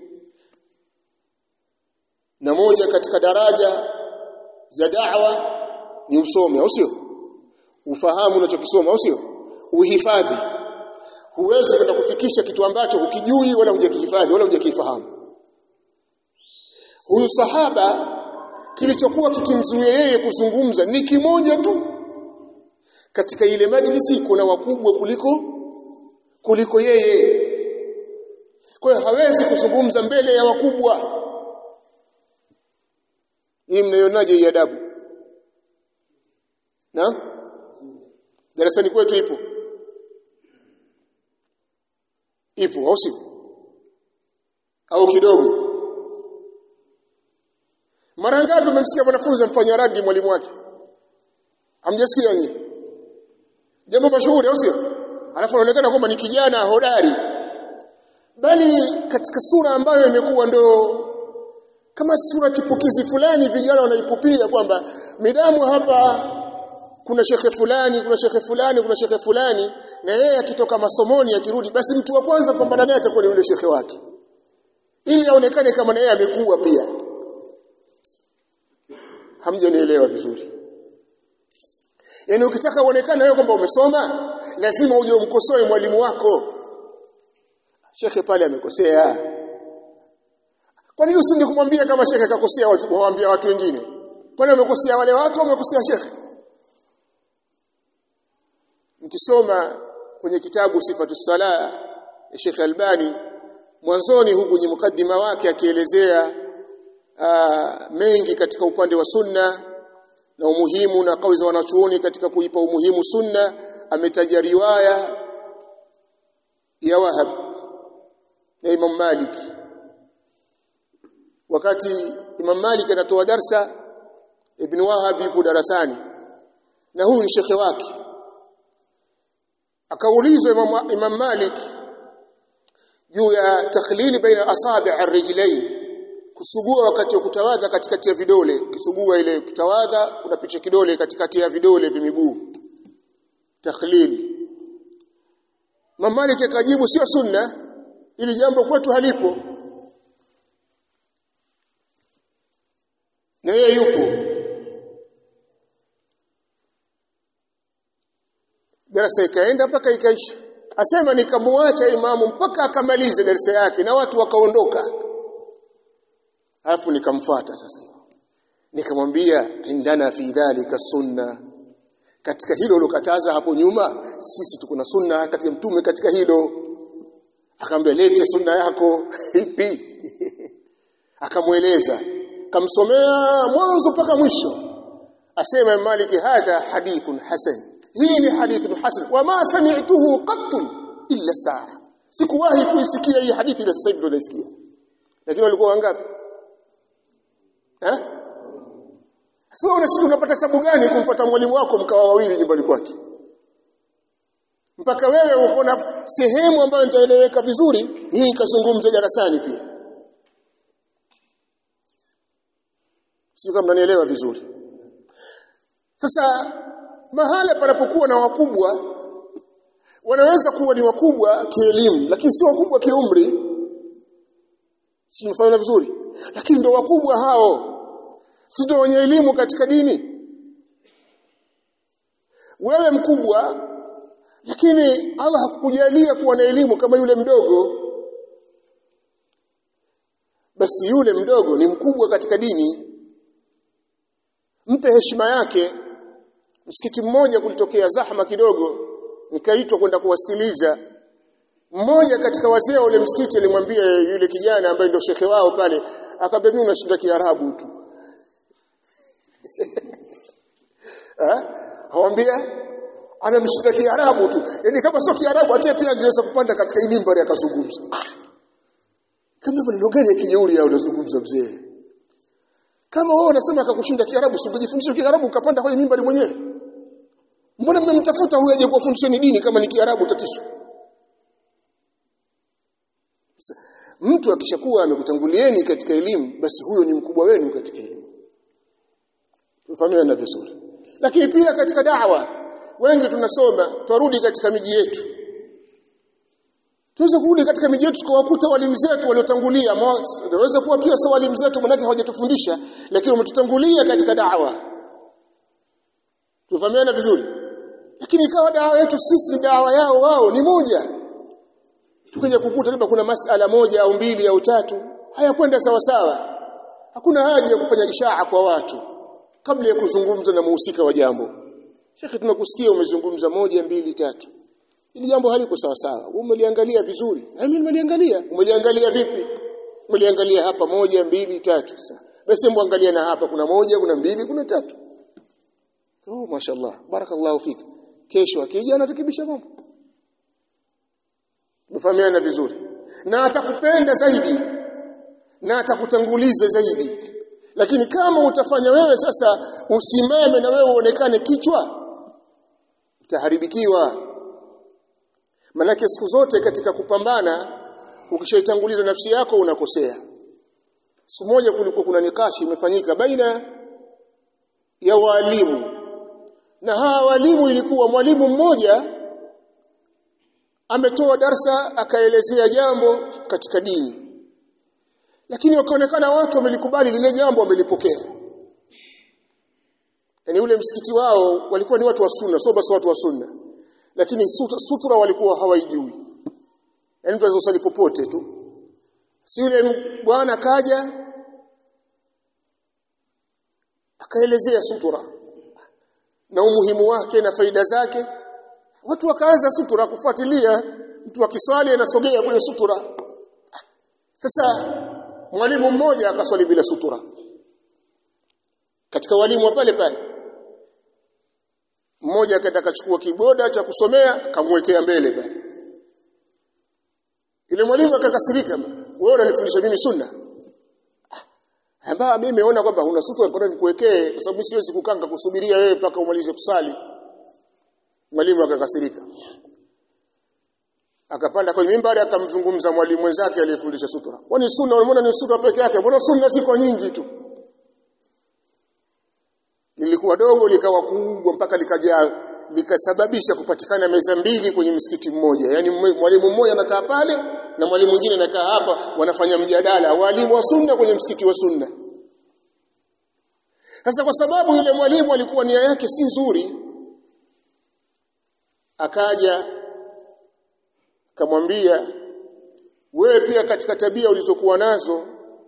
na moja katika daraja za da'wa ni usome au sio ufahamu unachokisoma au sio uhifadhi huwezi kwenda kufikisha kitu ambacho hukijui wala hujakihifadhi wala hujakifahamu huyu sahaba kilichokuwa kikimzuia yeye kuzungumza ni kimoja tu katika ile majlisi kuna wakubwa kuliko kuliko yeye kwa hiyo hawezi kuzungumza mbele ya wakubwa hii mnaionaje hii adabu na darasani kwetu ipo ipo au sio au kidogo mara ngapi umemsikia mwanafunzi amfanya radi mwalimu wake hamjasikia nyinyi jambo mashuhuri au sio alafu anaonekana kwamba ni kijana hodari bali katika sura ambayo imekuwa ndo kama sura chipukizi fulani vijana wanaipupia kwamba midamu hapa kuna shekhe fulani kuna shekhe fulani kuna shekhe fulani na yeye akitoka masomoni akirudi basi mtu wa kwanza kupambana naye atakuwa ni yule shekhe wake ili aonekane kama na yeye amekuwa pia hamjanielewa vizuri yaani ukitaka uonekane wewe kwamba umesoma lazima uje umkosoe mwalimu wako shekhe pale amekosea kwa nini usindi kumwambia kama shekhe kakosea waambia watu wengine kwani wamekosea wale watu au wamekosea shekhe ukisoma kwenye kitabu sifatu sala ya Sheikh Albani mwanzoni huku kwenye mukaddima wake akielezea mengi katika upande wa sunna na umuhimu na kauli za wanachuoni katika kuipa umuhimu sunna ametaja riwaya ya Wahab na Imam Malik wakati Imam Malik anatoa darsa Ibn Wahab yupo darasani na huyu ni shekhe wake akaulizwa Imam, Imam Malik juu ya takhlili baina asabi' ar-rijlain kusugua wakati wa kutawadha katikati ya vidole kusugua ile kutawadha unapicha kidole katikati ya vidole vya miguu takhlil Imam Malik akajibu sio sunna ili jambo kwetu halipo na yeye yupo darasa ikaenda mpaka ikaisha asema nikamwacha imamu mpaka akamalize darasa yake na watu wakaondoka alafu nikamfuata sasa nikamwambia indana fi dhalika sunna katika hilo ulokataza hapo nyuma sisi tuko na sunna katika mtume katika hilo akamwambia lete sunna yako ipi akamweleza kamsomea mwanzo mpaka mwisho asema maliki hadha hadithun hasan hii ni hadithun hasan wama sami'tuhu qattu illa saa sikuwahi kuisikia hii hadithi ila sasa hivi ndo naisikia lakini walikuwa wangapi eh sio unashinda unapata tabu gani kumfuata mwalimu wako mkawa wawili nyumbani kwake mpaka wewe uko na sehemu ambayo nitaeleweka vizuri hii ikazungumza darasani pia sio kama mnanielewa vizuri sasa mahala panapokuwa na wakubwa wanaweza kuwa ni wakubwa kielimu lakini si wakubwa kiumri si mfano vizuri lakini ndio wakubwa hao si ndio wenye elimu katika dini wewe mkubwa lakini Allah hakukujalia kuwa na elimu kama yule mdogo basi yule mdogo ni mkubwa katika dini mpe heshima yake msikiti mmoja kulitokea zahma kidogo nikaitwa kwenda kuwasikiliza mmoja katika wazee wa ule msikiti alimwambia yule kijana ambaye ndio shekhe wao pale akamwambia mimi unashinda kiarabu tu eh hawambia anamshinda kiarabu tu yani kama sio kiarabu hata pia angeweza kupanda katika hii mimbari akazungumza ah. kama maneno gani ya kijeuri au unazungumza mzee kama wewe unasema akakushinda kiarabu usijifundishe kiarabu ukapanda kwenye mimbari mwenyewe mbona mmemtafuta huyo aje kuwafundisheni dini kama ni kiarabu tatizo mtu akishakuwa amekutangulieni katika elimu basi huyo ni mkubwa wenu katika elimu tufahamiana vizuri lakini pia katika dawa wengi tunasoma twarudi katika miji yetu tuweze kurudi katika miji yetu tukawakuta walimu zetu waliotangulia naweza kuwa pia sawa walimu zetu manake hawajatufundisha lakini wametutangulia katika dawa tufahamiana vizuri lakini ikawa dawa yetu sisi dawa yao wao ni moja tukija kukuta labda kuna masala moja au mbili au tatu hayakwenda sawa sawa hakuna haja ya kufanya ishaa kwa watu kabla ya kuzungumza na muhusika wa jambo Shekhi tunakusikia umezungumza moja mbili tatu ili jambo haliko sawa sawa umeliangalia vizuri na mimi nimeliangalia umeliangalia vipi umeliangalia hapa moja mbili tatu sawa basi muangalia na hapa kuna moja kuna mbili kuna tatu oh mashallah barakallahu fik kesho akija anarekebisha mambo mfahamiana vizuri na atakupenda zaidi na atakutanguliza zaidi lakini kama utafanya wewe sasa usimame na wewe uonekane kichwa utaharibikiwa manake siku zote katika kupambana ukishaitanguliza nafsi yako unakosea siku moja kulikuwa kuna nikashi imefanyika baina ya walimu na hawa walimu ilikuwa mwalimu mmoja ametoa darsa akaelezea jambo katika dini lakini wakaonekana watu wamelikubali lile jambo wamelipokea yani ule msikiti wao walikuwa ni watu wa sunna sio basi watu wa sunna lakini sutra, sutra walikuwa hawaijui yani mtu azosali popote tu si yule bwana kaja akaelezea sutura na umuhimu wake na faida zake watu wakaanza sutura kufuatilia mtu akiswali anasogea kwenye sutura sasa mwalimu mmoja akaswali bila sutura katika walimu wa pale pale mmoja akaenda akachukua kiboda cha kusomea akamwekea mbele pale yule mwalimu akakasirika wewe unanifundisha mimi sunna ambao mimi nimeona kwamba una sutra bora nikuwekee kwa sababu siwezi kukanga kusubiria wewe mpaka umalize kusali mwalimu akakasirika akapanda kwenye mimbari akamzungumza mwalimu mwenzake aliyefundisha sutra kwani sunna unaona ni sutra peke yake mbona sunna ziko nyingi tu lilikuwa dogo likawa kubwa mpaka likajaa likasababisha kupatikana meza mbili kwenye msikiti mmoja yani mwalimu mmoja anakaa pale na mwalimu mwingine anakaa hapa wanafanya mjadala walimu wa sunna kwenye msikiti wa sunna sasa kwa sababu yule mwalimu alikuwa nia yake si nzuri akaja akamwambia wewe pia katika tabia ulizokuwa nazo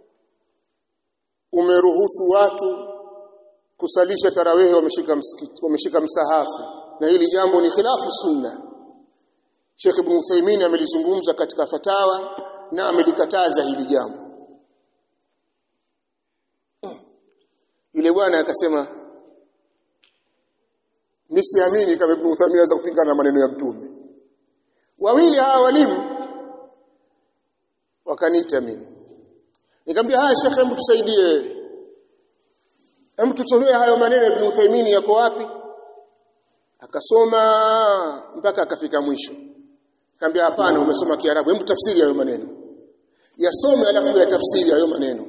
umeruhusu watu kusalisha tarawehe wameshika msikiti wameshika msahafu na hili jambo ni khilafu sunna Sheikh Ibn Uthaymeen amelizungumza katika fatawa na amelikataza hili jambo yule bwana akasema nisiamini kama Ibn Uthaymeen anaweza kupingana na maneno ya mtume wawili hawa walimu wakaniita mimi nikamwambia haya Sheikh hebu tusaidie hebu tutolee hayo maneno ya Ibn Uthaymeen yako wapi akasoma mpaka akafika mwisho Kaambia hapana umesoma Kiarabu hebu tafsiri hayo maneno yasome alafu ya tafsiri hayo maneno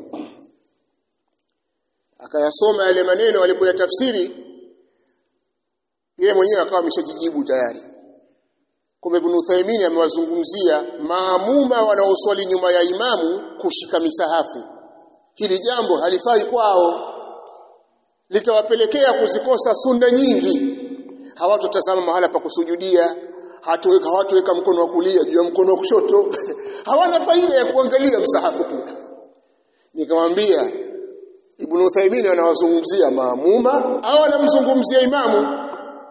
akayasoma yale maneno alipoyatafsiri yeye mwenyewe akawa ameshajijibu tayari kumbe Ibn Uthaymeen amewazungumzia maamuma wanaoswali nyuma ya imamu kushika misahafu hili jambo halifai kwao litawapelekea kuzikosa sunna nyingi hawatotazama mahala pa kusujudia hatuweka hawatuweka mkono wa kulia juu ya mkono wa kushoto hawana faida ya kuangalia msahafu pia nikamwambia Ibn Uthaymeen anawazungumzia maamuma au anamzungumzia imamu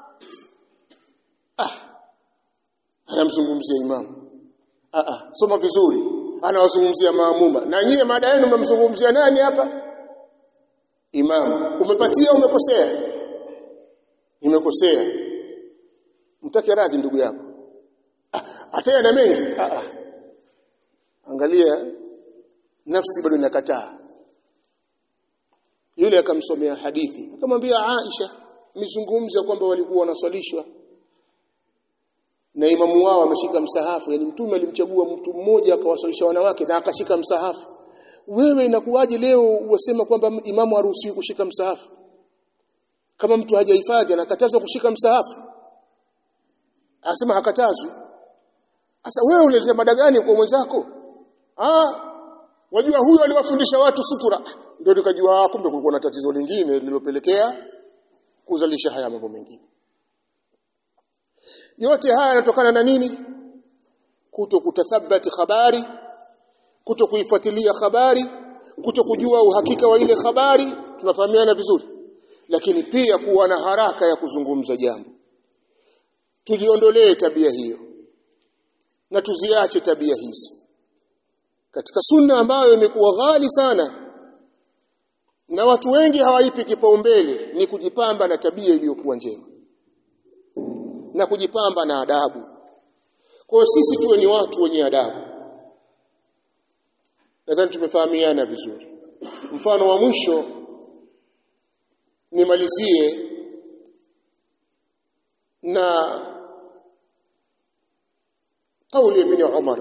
ah anamzungumzia imamu ah ah soma vizuri anawazungumzia maamuma na nyie mada yenu mmemzungumzia nani hapa imamu umepatia umekosea nimekosea mtake radhi ndugu yako ah, ataya na mengi ah, ah. angalia nafsi bado inakataa yule akamsomea hadithi akamwambia Aisha mizungumza kwamba walikuwa wanaswalishwa na imamu wao ameshika msahafu yani mtume alimchagua mtu mmoja akawaswalisha wanawake na akashika msahafu wewe inakuwaje leo wasema kwamba imamu haruhusiwi kushika msahafu kama mtu hajahifadhi anakatazwa kushika msahafu anasema hakatazwi sasa wewe unaleta mada gani kwa mwenzako ah wajua huyo aliwafundisha watu sutura ndio nikajua kumbe kulikuwa na tatizo lingine lililopelekea kuzalisha haya mambo mengine yote haya yanatokana na nini kuto kutathabati habari kuto kuifuatilia habari kuto kujua uhakika wa ile habari tunafahamiana vizuri lakini pia kuwa na haraka ya kuzungumza jambo tujiondolee tabia hiyo na tuziache tabia hizi katika sunna ambayo imekuwa ghali sana na watu wengi hawaipi kipaumbele ni kujipamba na tabia iliyokuwa njema na kujipamba na adabu kwa sisi tuwe ni watu wenye adabu nadhani tumefahamiana vizuri mfano wa mwisho nimalizie na kauli ibn Umar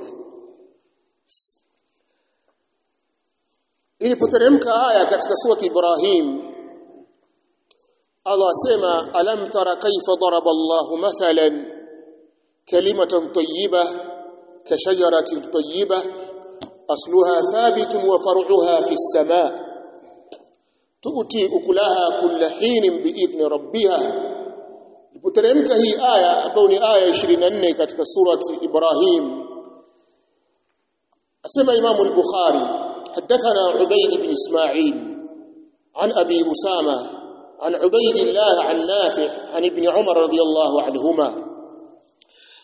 ilipoteremka aya katika surati Ibrahim Allah asema alam tara kaifa daraba Allah mathalan kalimatan tayyibah kashajaratin tayyibah asluha thabitun wa far'uha fi as-sama' tu'ti ukulaha kulla hinin bi'idni rabbiha ilipoteremka hii aya ambayo ni aya 24 katika surati Ibrahim asema Imam al-Bukhari حدثنا عبيد بن إسماعيل عن أبي أسامة عن عبيد الله عن نافع عن ابن عمر رضي الله عنهما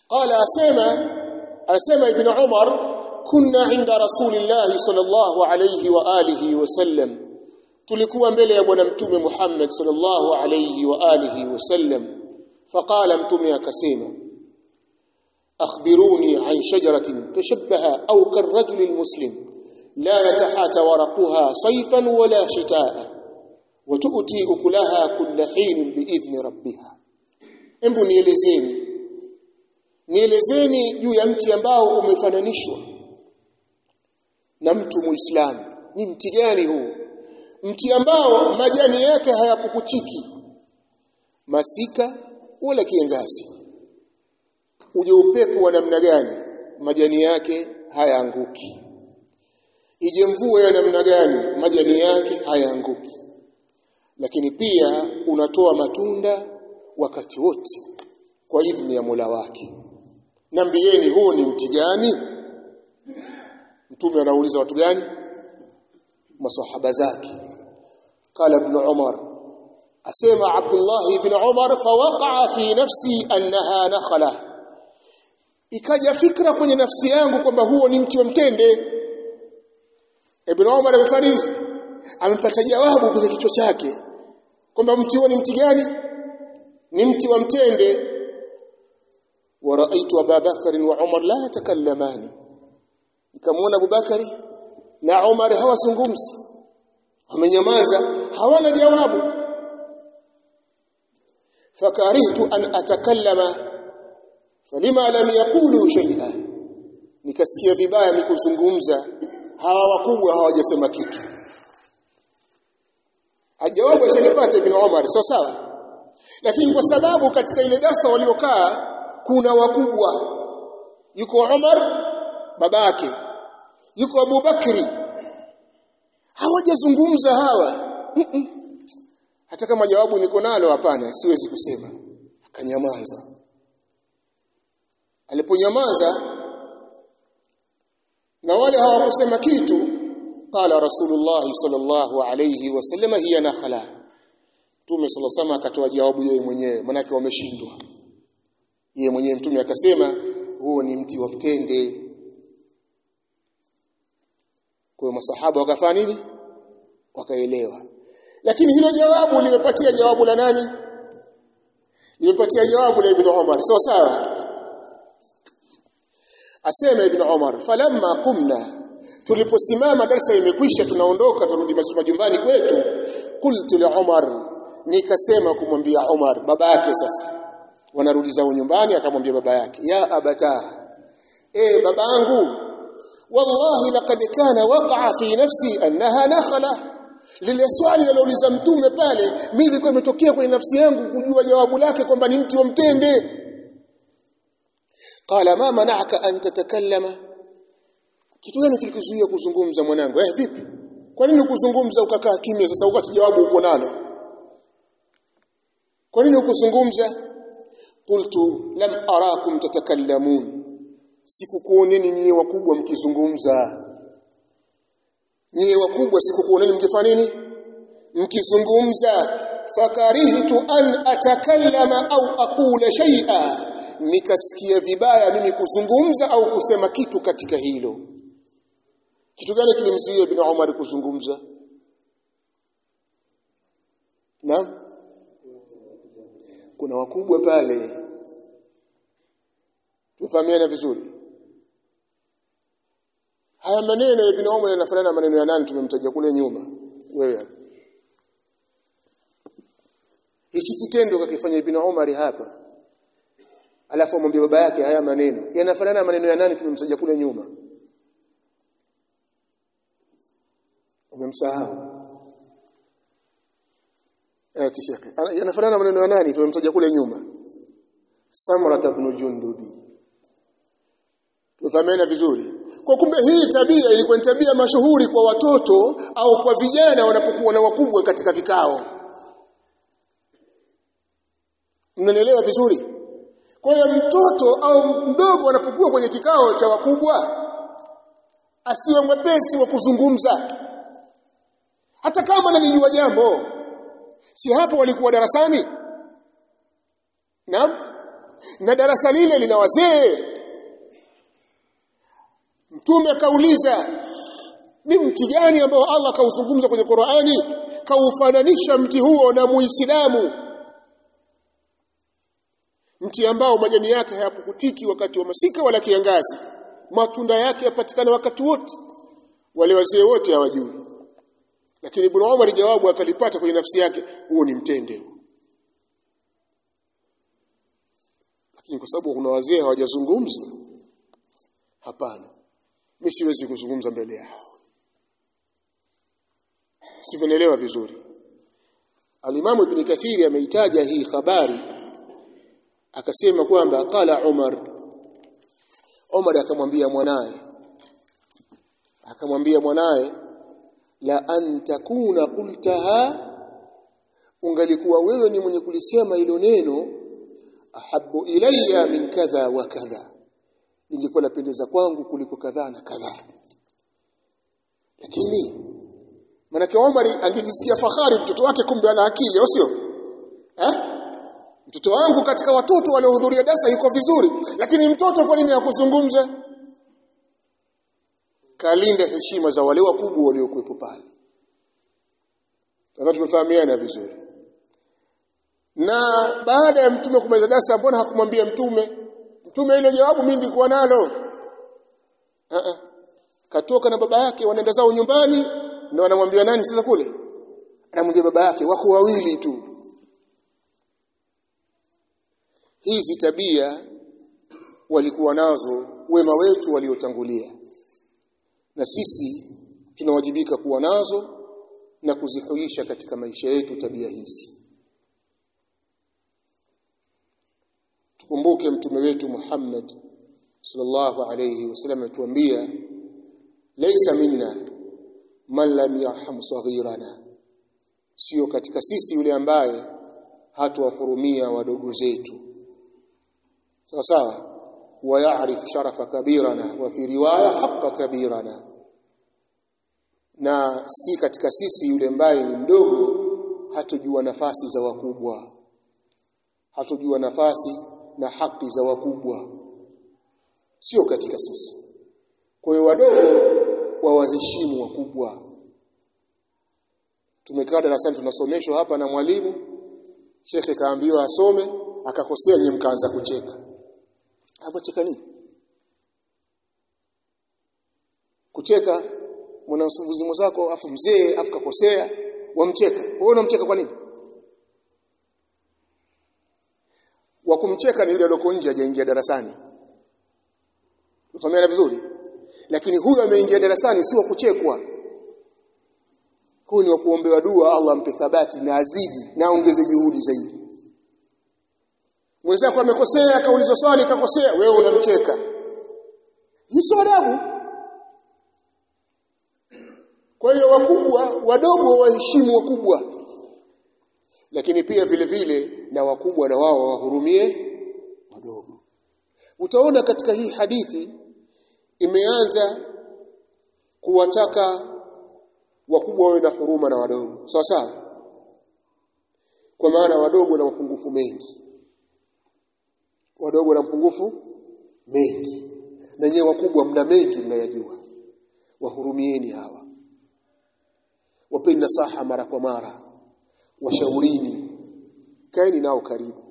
qala asema asema ibn umar kunna inda rasulillahi sallallahu alayhi wa alihi wasallam tulikuwa mbele ya bwana mtume Muhammad sallallahu alayhi wa alihi wasallam faqala mtume akasema akhbiruni an shajaratin tashabbaha au karrajuli almuslim la yatahata waraqaha sayfan wala shitaa وتؤتي أكلها كل حين بإذن ربها embu nielezeni nielezeni juu ya mti ambao umefananishwa na mtu muislamu ni mti gani huu mti ambao majani yake hayapukuchiki masika wala kiangazi uje upepo wa namna gani majani yake hayaanguki ije mvua ya namna gani majani yake hayaanguki lakini pia unatoa matunda wakati wote kwa idhini ya Mola wake nambieni huu ni mti gani mtume anauliza watu gani masahaba zake qala ibn umar asema abdullah ibn umar fawaqa fi nafsi annaha nakhla ikaja fikra kwenye nafsi yangu kwamba huo ni mti wa mtende ibn umar amefariki amepata jawabu kwenye kichwa chake kwamba mti huo ni mti gani ni mti wa mtende wa raaitu ababakar wa umar la yatakallamani nikamwona abubakari na umar hawazungumzi wamenyamaza hawana jawabu fakarihtu an atakallama falima lam yaqulu shay'a nikasikia vibaya nikuzungumza hawa wakubwa hawajasema kitu ajawabu ashanipata ibn Umar sawa sawa lakini kwa sababu katika ile darasa waliokaa kuna wakubwa yuko Umar babake yuko Abu Bakri hawajazungumza hawa mm -mm. hata kama jawabu niko nalo hapana siwezi kusema akanyamaza aliponyamaza na wale hawakusema kitu qala rasulullah sallallahu alayhi wasallam hiya nakhla mtume sallallahu alayhi akatoa jawabu yeye mwenyewe manake wameshindwa yeye mwenyewe mtume akasema huo ni mti wa mtende kwa masahaba wakafanya nini wakaelewa lakini hilo jawabu limepatia jawabu la nani limepatia jawabu la ibn Umar sawa sawa asema ibn Umar falamma qumna tuliposimama darasa imekwisha tunaondoka turudi majumbani kwetu qultu li Umar nikasema kumwambia Umar baba yake sasa wanarudi zao nyumbani akamwambia baba yake ya abata eh babangu wallahi laqad kana waqa'a fi nafsi annaha nakhla lile swali alilouliza mtume pale mimi ilikuwa imetokea kwenye nafsi yangu kujua jawabu lake kwamba ni mti wa mtende qala ma mana'aka an tatakallama kitu gani kilikuzuia kuzungumza mwanangu eh vipi kwa nini ukuzungumza ukakaa kimya sasa ukati jawabu uko nalo kwa nini ukuzungumza qultu lam arakum tatakallamun sikukuoneni nyie wakubwa mkizungumza nyie wakubwa sikukuoneni mkifanya nini mkizungumza fakarihtu an atakallama au aqula shay'a nikasikia vibaya mimi kuzungumza au kusema kitu katika hilo kitu gani kilimzuia ibn Umar kuzungumza na kuna wakubwa pale tufahamiana vizuri haya maneno ya ibn Umar yanafanana na maneno ya nani tumemtaja kule nyuma wewe hichi kitendo kakifanya ibn Umar hapa alafu amwambia baba yake haya maneno yanafanana na maneno ya nani tumemtaja kule nyuma umemsahau eh tishaka yanafanana na maneno ya nani tumemtaja kule nyuma Samra ibn Jundubi Tufahamiana vizuri. Kwa kumbe hii tabia ilikuwa ni tabia mashuhuri kwa watoto au kwa vijana wanapokuwa na wakubwa katika vikao. Mnanielewa vizuri? Kwa hiyo mtoto au mdogo anapokuwa kwenye kikao cha wakubwa asiwe mwepesi wa kuzungumza. Hata kama analijua jambo. Si hapo walikuwa darasani? Naam? na darasa lile lina wazee mtume kauliza ni mti gani ambao Allah kauzungumza kwenye Qur'ani kaufananisha mti huo na muislamu mti ambao majani yake hayapukutiki wakati wa masika wala kiangazi matunda yake yapatikana wakati wote wale wazee wote hawajui lakini Ibn Umar jawabu akalipata kwenye nafsi yake huo ni mtende lakini kwa sababu kuna wazee hawajazungumza hapana mimi siwezi kuzungumza mbele yao sivenelewa vizuri Alimamu Ibn Kathiri ameitaja hii habari akasema kwamba qala Umar Umar akamwambia mwanae akamwambia mwanae la an takuna qultaha ungalikuwa wewe ni mwenye kulisema hilo neno ahabbu ilayya min kadha wa kadha ningekuwa napendeza kwangu kuliko kadhaa na kadhaa lakini manake Omar angejisikia fahari mtoto wake kumbe ana akili au sio eh mtoto wangu katika watoto waliohudhuria darasa yuko vizuri lakini mtoto kwa nini hakuzungumza kalinda heshima za wale wakubwa waliokuwepo pale Sasa tumefahamiana vizuri na baada ya mtume kumaliza darasa mbona hakumwambia mtume mtume ile jawabu mimi nilikuwa nalo uh -uh. katoka na baba yake wanaenda zao nyumbani na wanamwambia nani sasa kule anamwambia baba yake wako wawili tu hizi tabia walikuwa nazo wema wetu waliotangulia na sisi tunawajibika kuwa nazo na kuzihuisha katika maisha yetu tabia hizi tukumbuke mtume wetu Muhammad sallallahu alayhi wasallam atuambia laysa minna man lam yarham saghirana sio katika sisi yule ambaye hatuwahurumia wadogo zetu sawa sawa ويعرف شرف كبيرنا وفي روايه حق كبيرنا na si katika sisi yule ambaye ni mdogo hatojua nafasi za wakubwa hatojua nafasi na haki za wakubwa sio katika sisi kwa hiyo wadogo wawaheshimu wakubwa tumekaa darasani tunasomeshwa hapa na mwalimu shekhe kaambiwa asome akakosea nyinyi mkaanza kucheka hapo cheka nini kucheka mwanamsuvuzi mwenzako afu mzee afu kakosea wamcheka wewe unamcheka kwa nini wa kumcheka ni yule aliyoko nje hajaingia darasani Ufahamiana vizuri lakini huyu ameingia darasani si wa kuchekwa huyu ni wa kuombewa dua Allah ampe thabati na azidi na aongeze juhudi zaidi mwenzako amekosea akauliza swali akakosea wewe unamcheka hizo adabu kwa hiyo wakubwa wadogo waheshimu wakubwa lakini pia vile vile na wakubwa na wao wahurumie wadogo utaona katika hii hadithi imeanza kuwataka wakubwa wawe na huruma na wadogo sawa sawa kwa maana wadogo na mapungufu mengi wadogo na mapungufu mengi na nyewe wakubwa mna mengi mnayajua wahurumieni hawa wapeni nasaha mara kwa mara washaurini kaeni nao karibu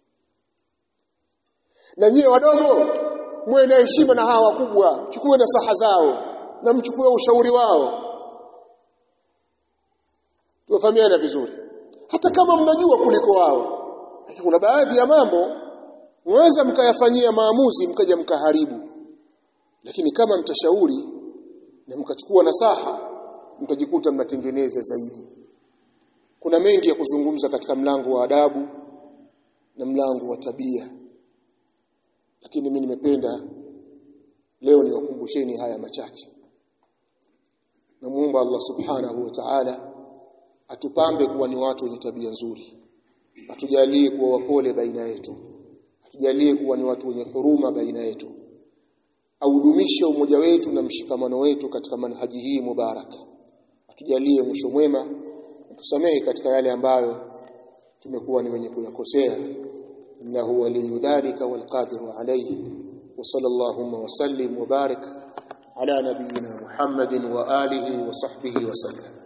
na nyie wadogo muwe na heshima na hawa wakubwa chukue nasaha zao na mchukue ushauri wao tuwafahamiana vizuri hata kama mnajua kuliko wao lakini kuna baadhi ya mambo mweza mkayafanyia maamuzi mkaja mkaharibu lakini kama mtashauri na mkachukua nasaha mtajikuta mnatengeneza zaidi kuna mengi ya kuzungumza katika mlango wa adabu na mlango wa tabia lakini mimi nimependa leo niwakumbusheni haya machache namuomba Allah subhanahu wa ta'ala atupambe kuwa ni watu wenye tabia nzuri atujalie kuwa wapole baina yetu atujalie kuwa ni watu wenye huruma baina yetu audumishe umoja wetu na mshikamano wetu katika manhaji hii mubaraka atujalie mwisho mwema tusamehe katika yale ambayo tumekuwa ni wenye kuyakosea innahu waliyyu dhalika wal qadiru alayhi wa sallallahu wa sallim wa barik ala nabiyyina Muhammadin wa alihi wa sahbihi wa sallam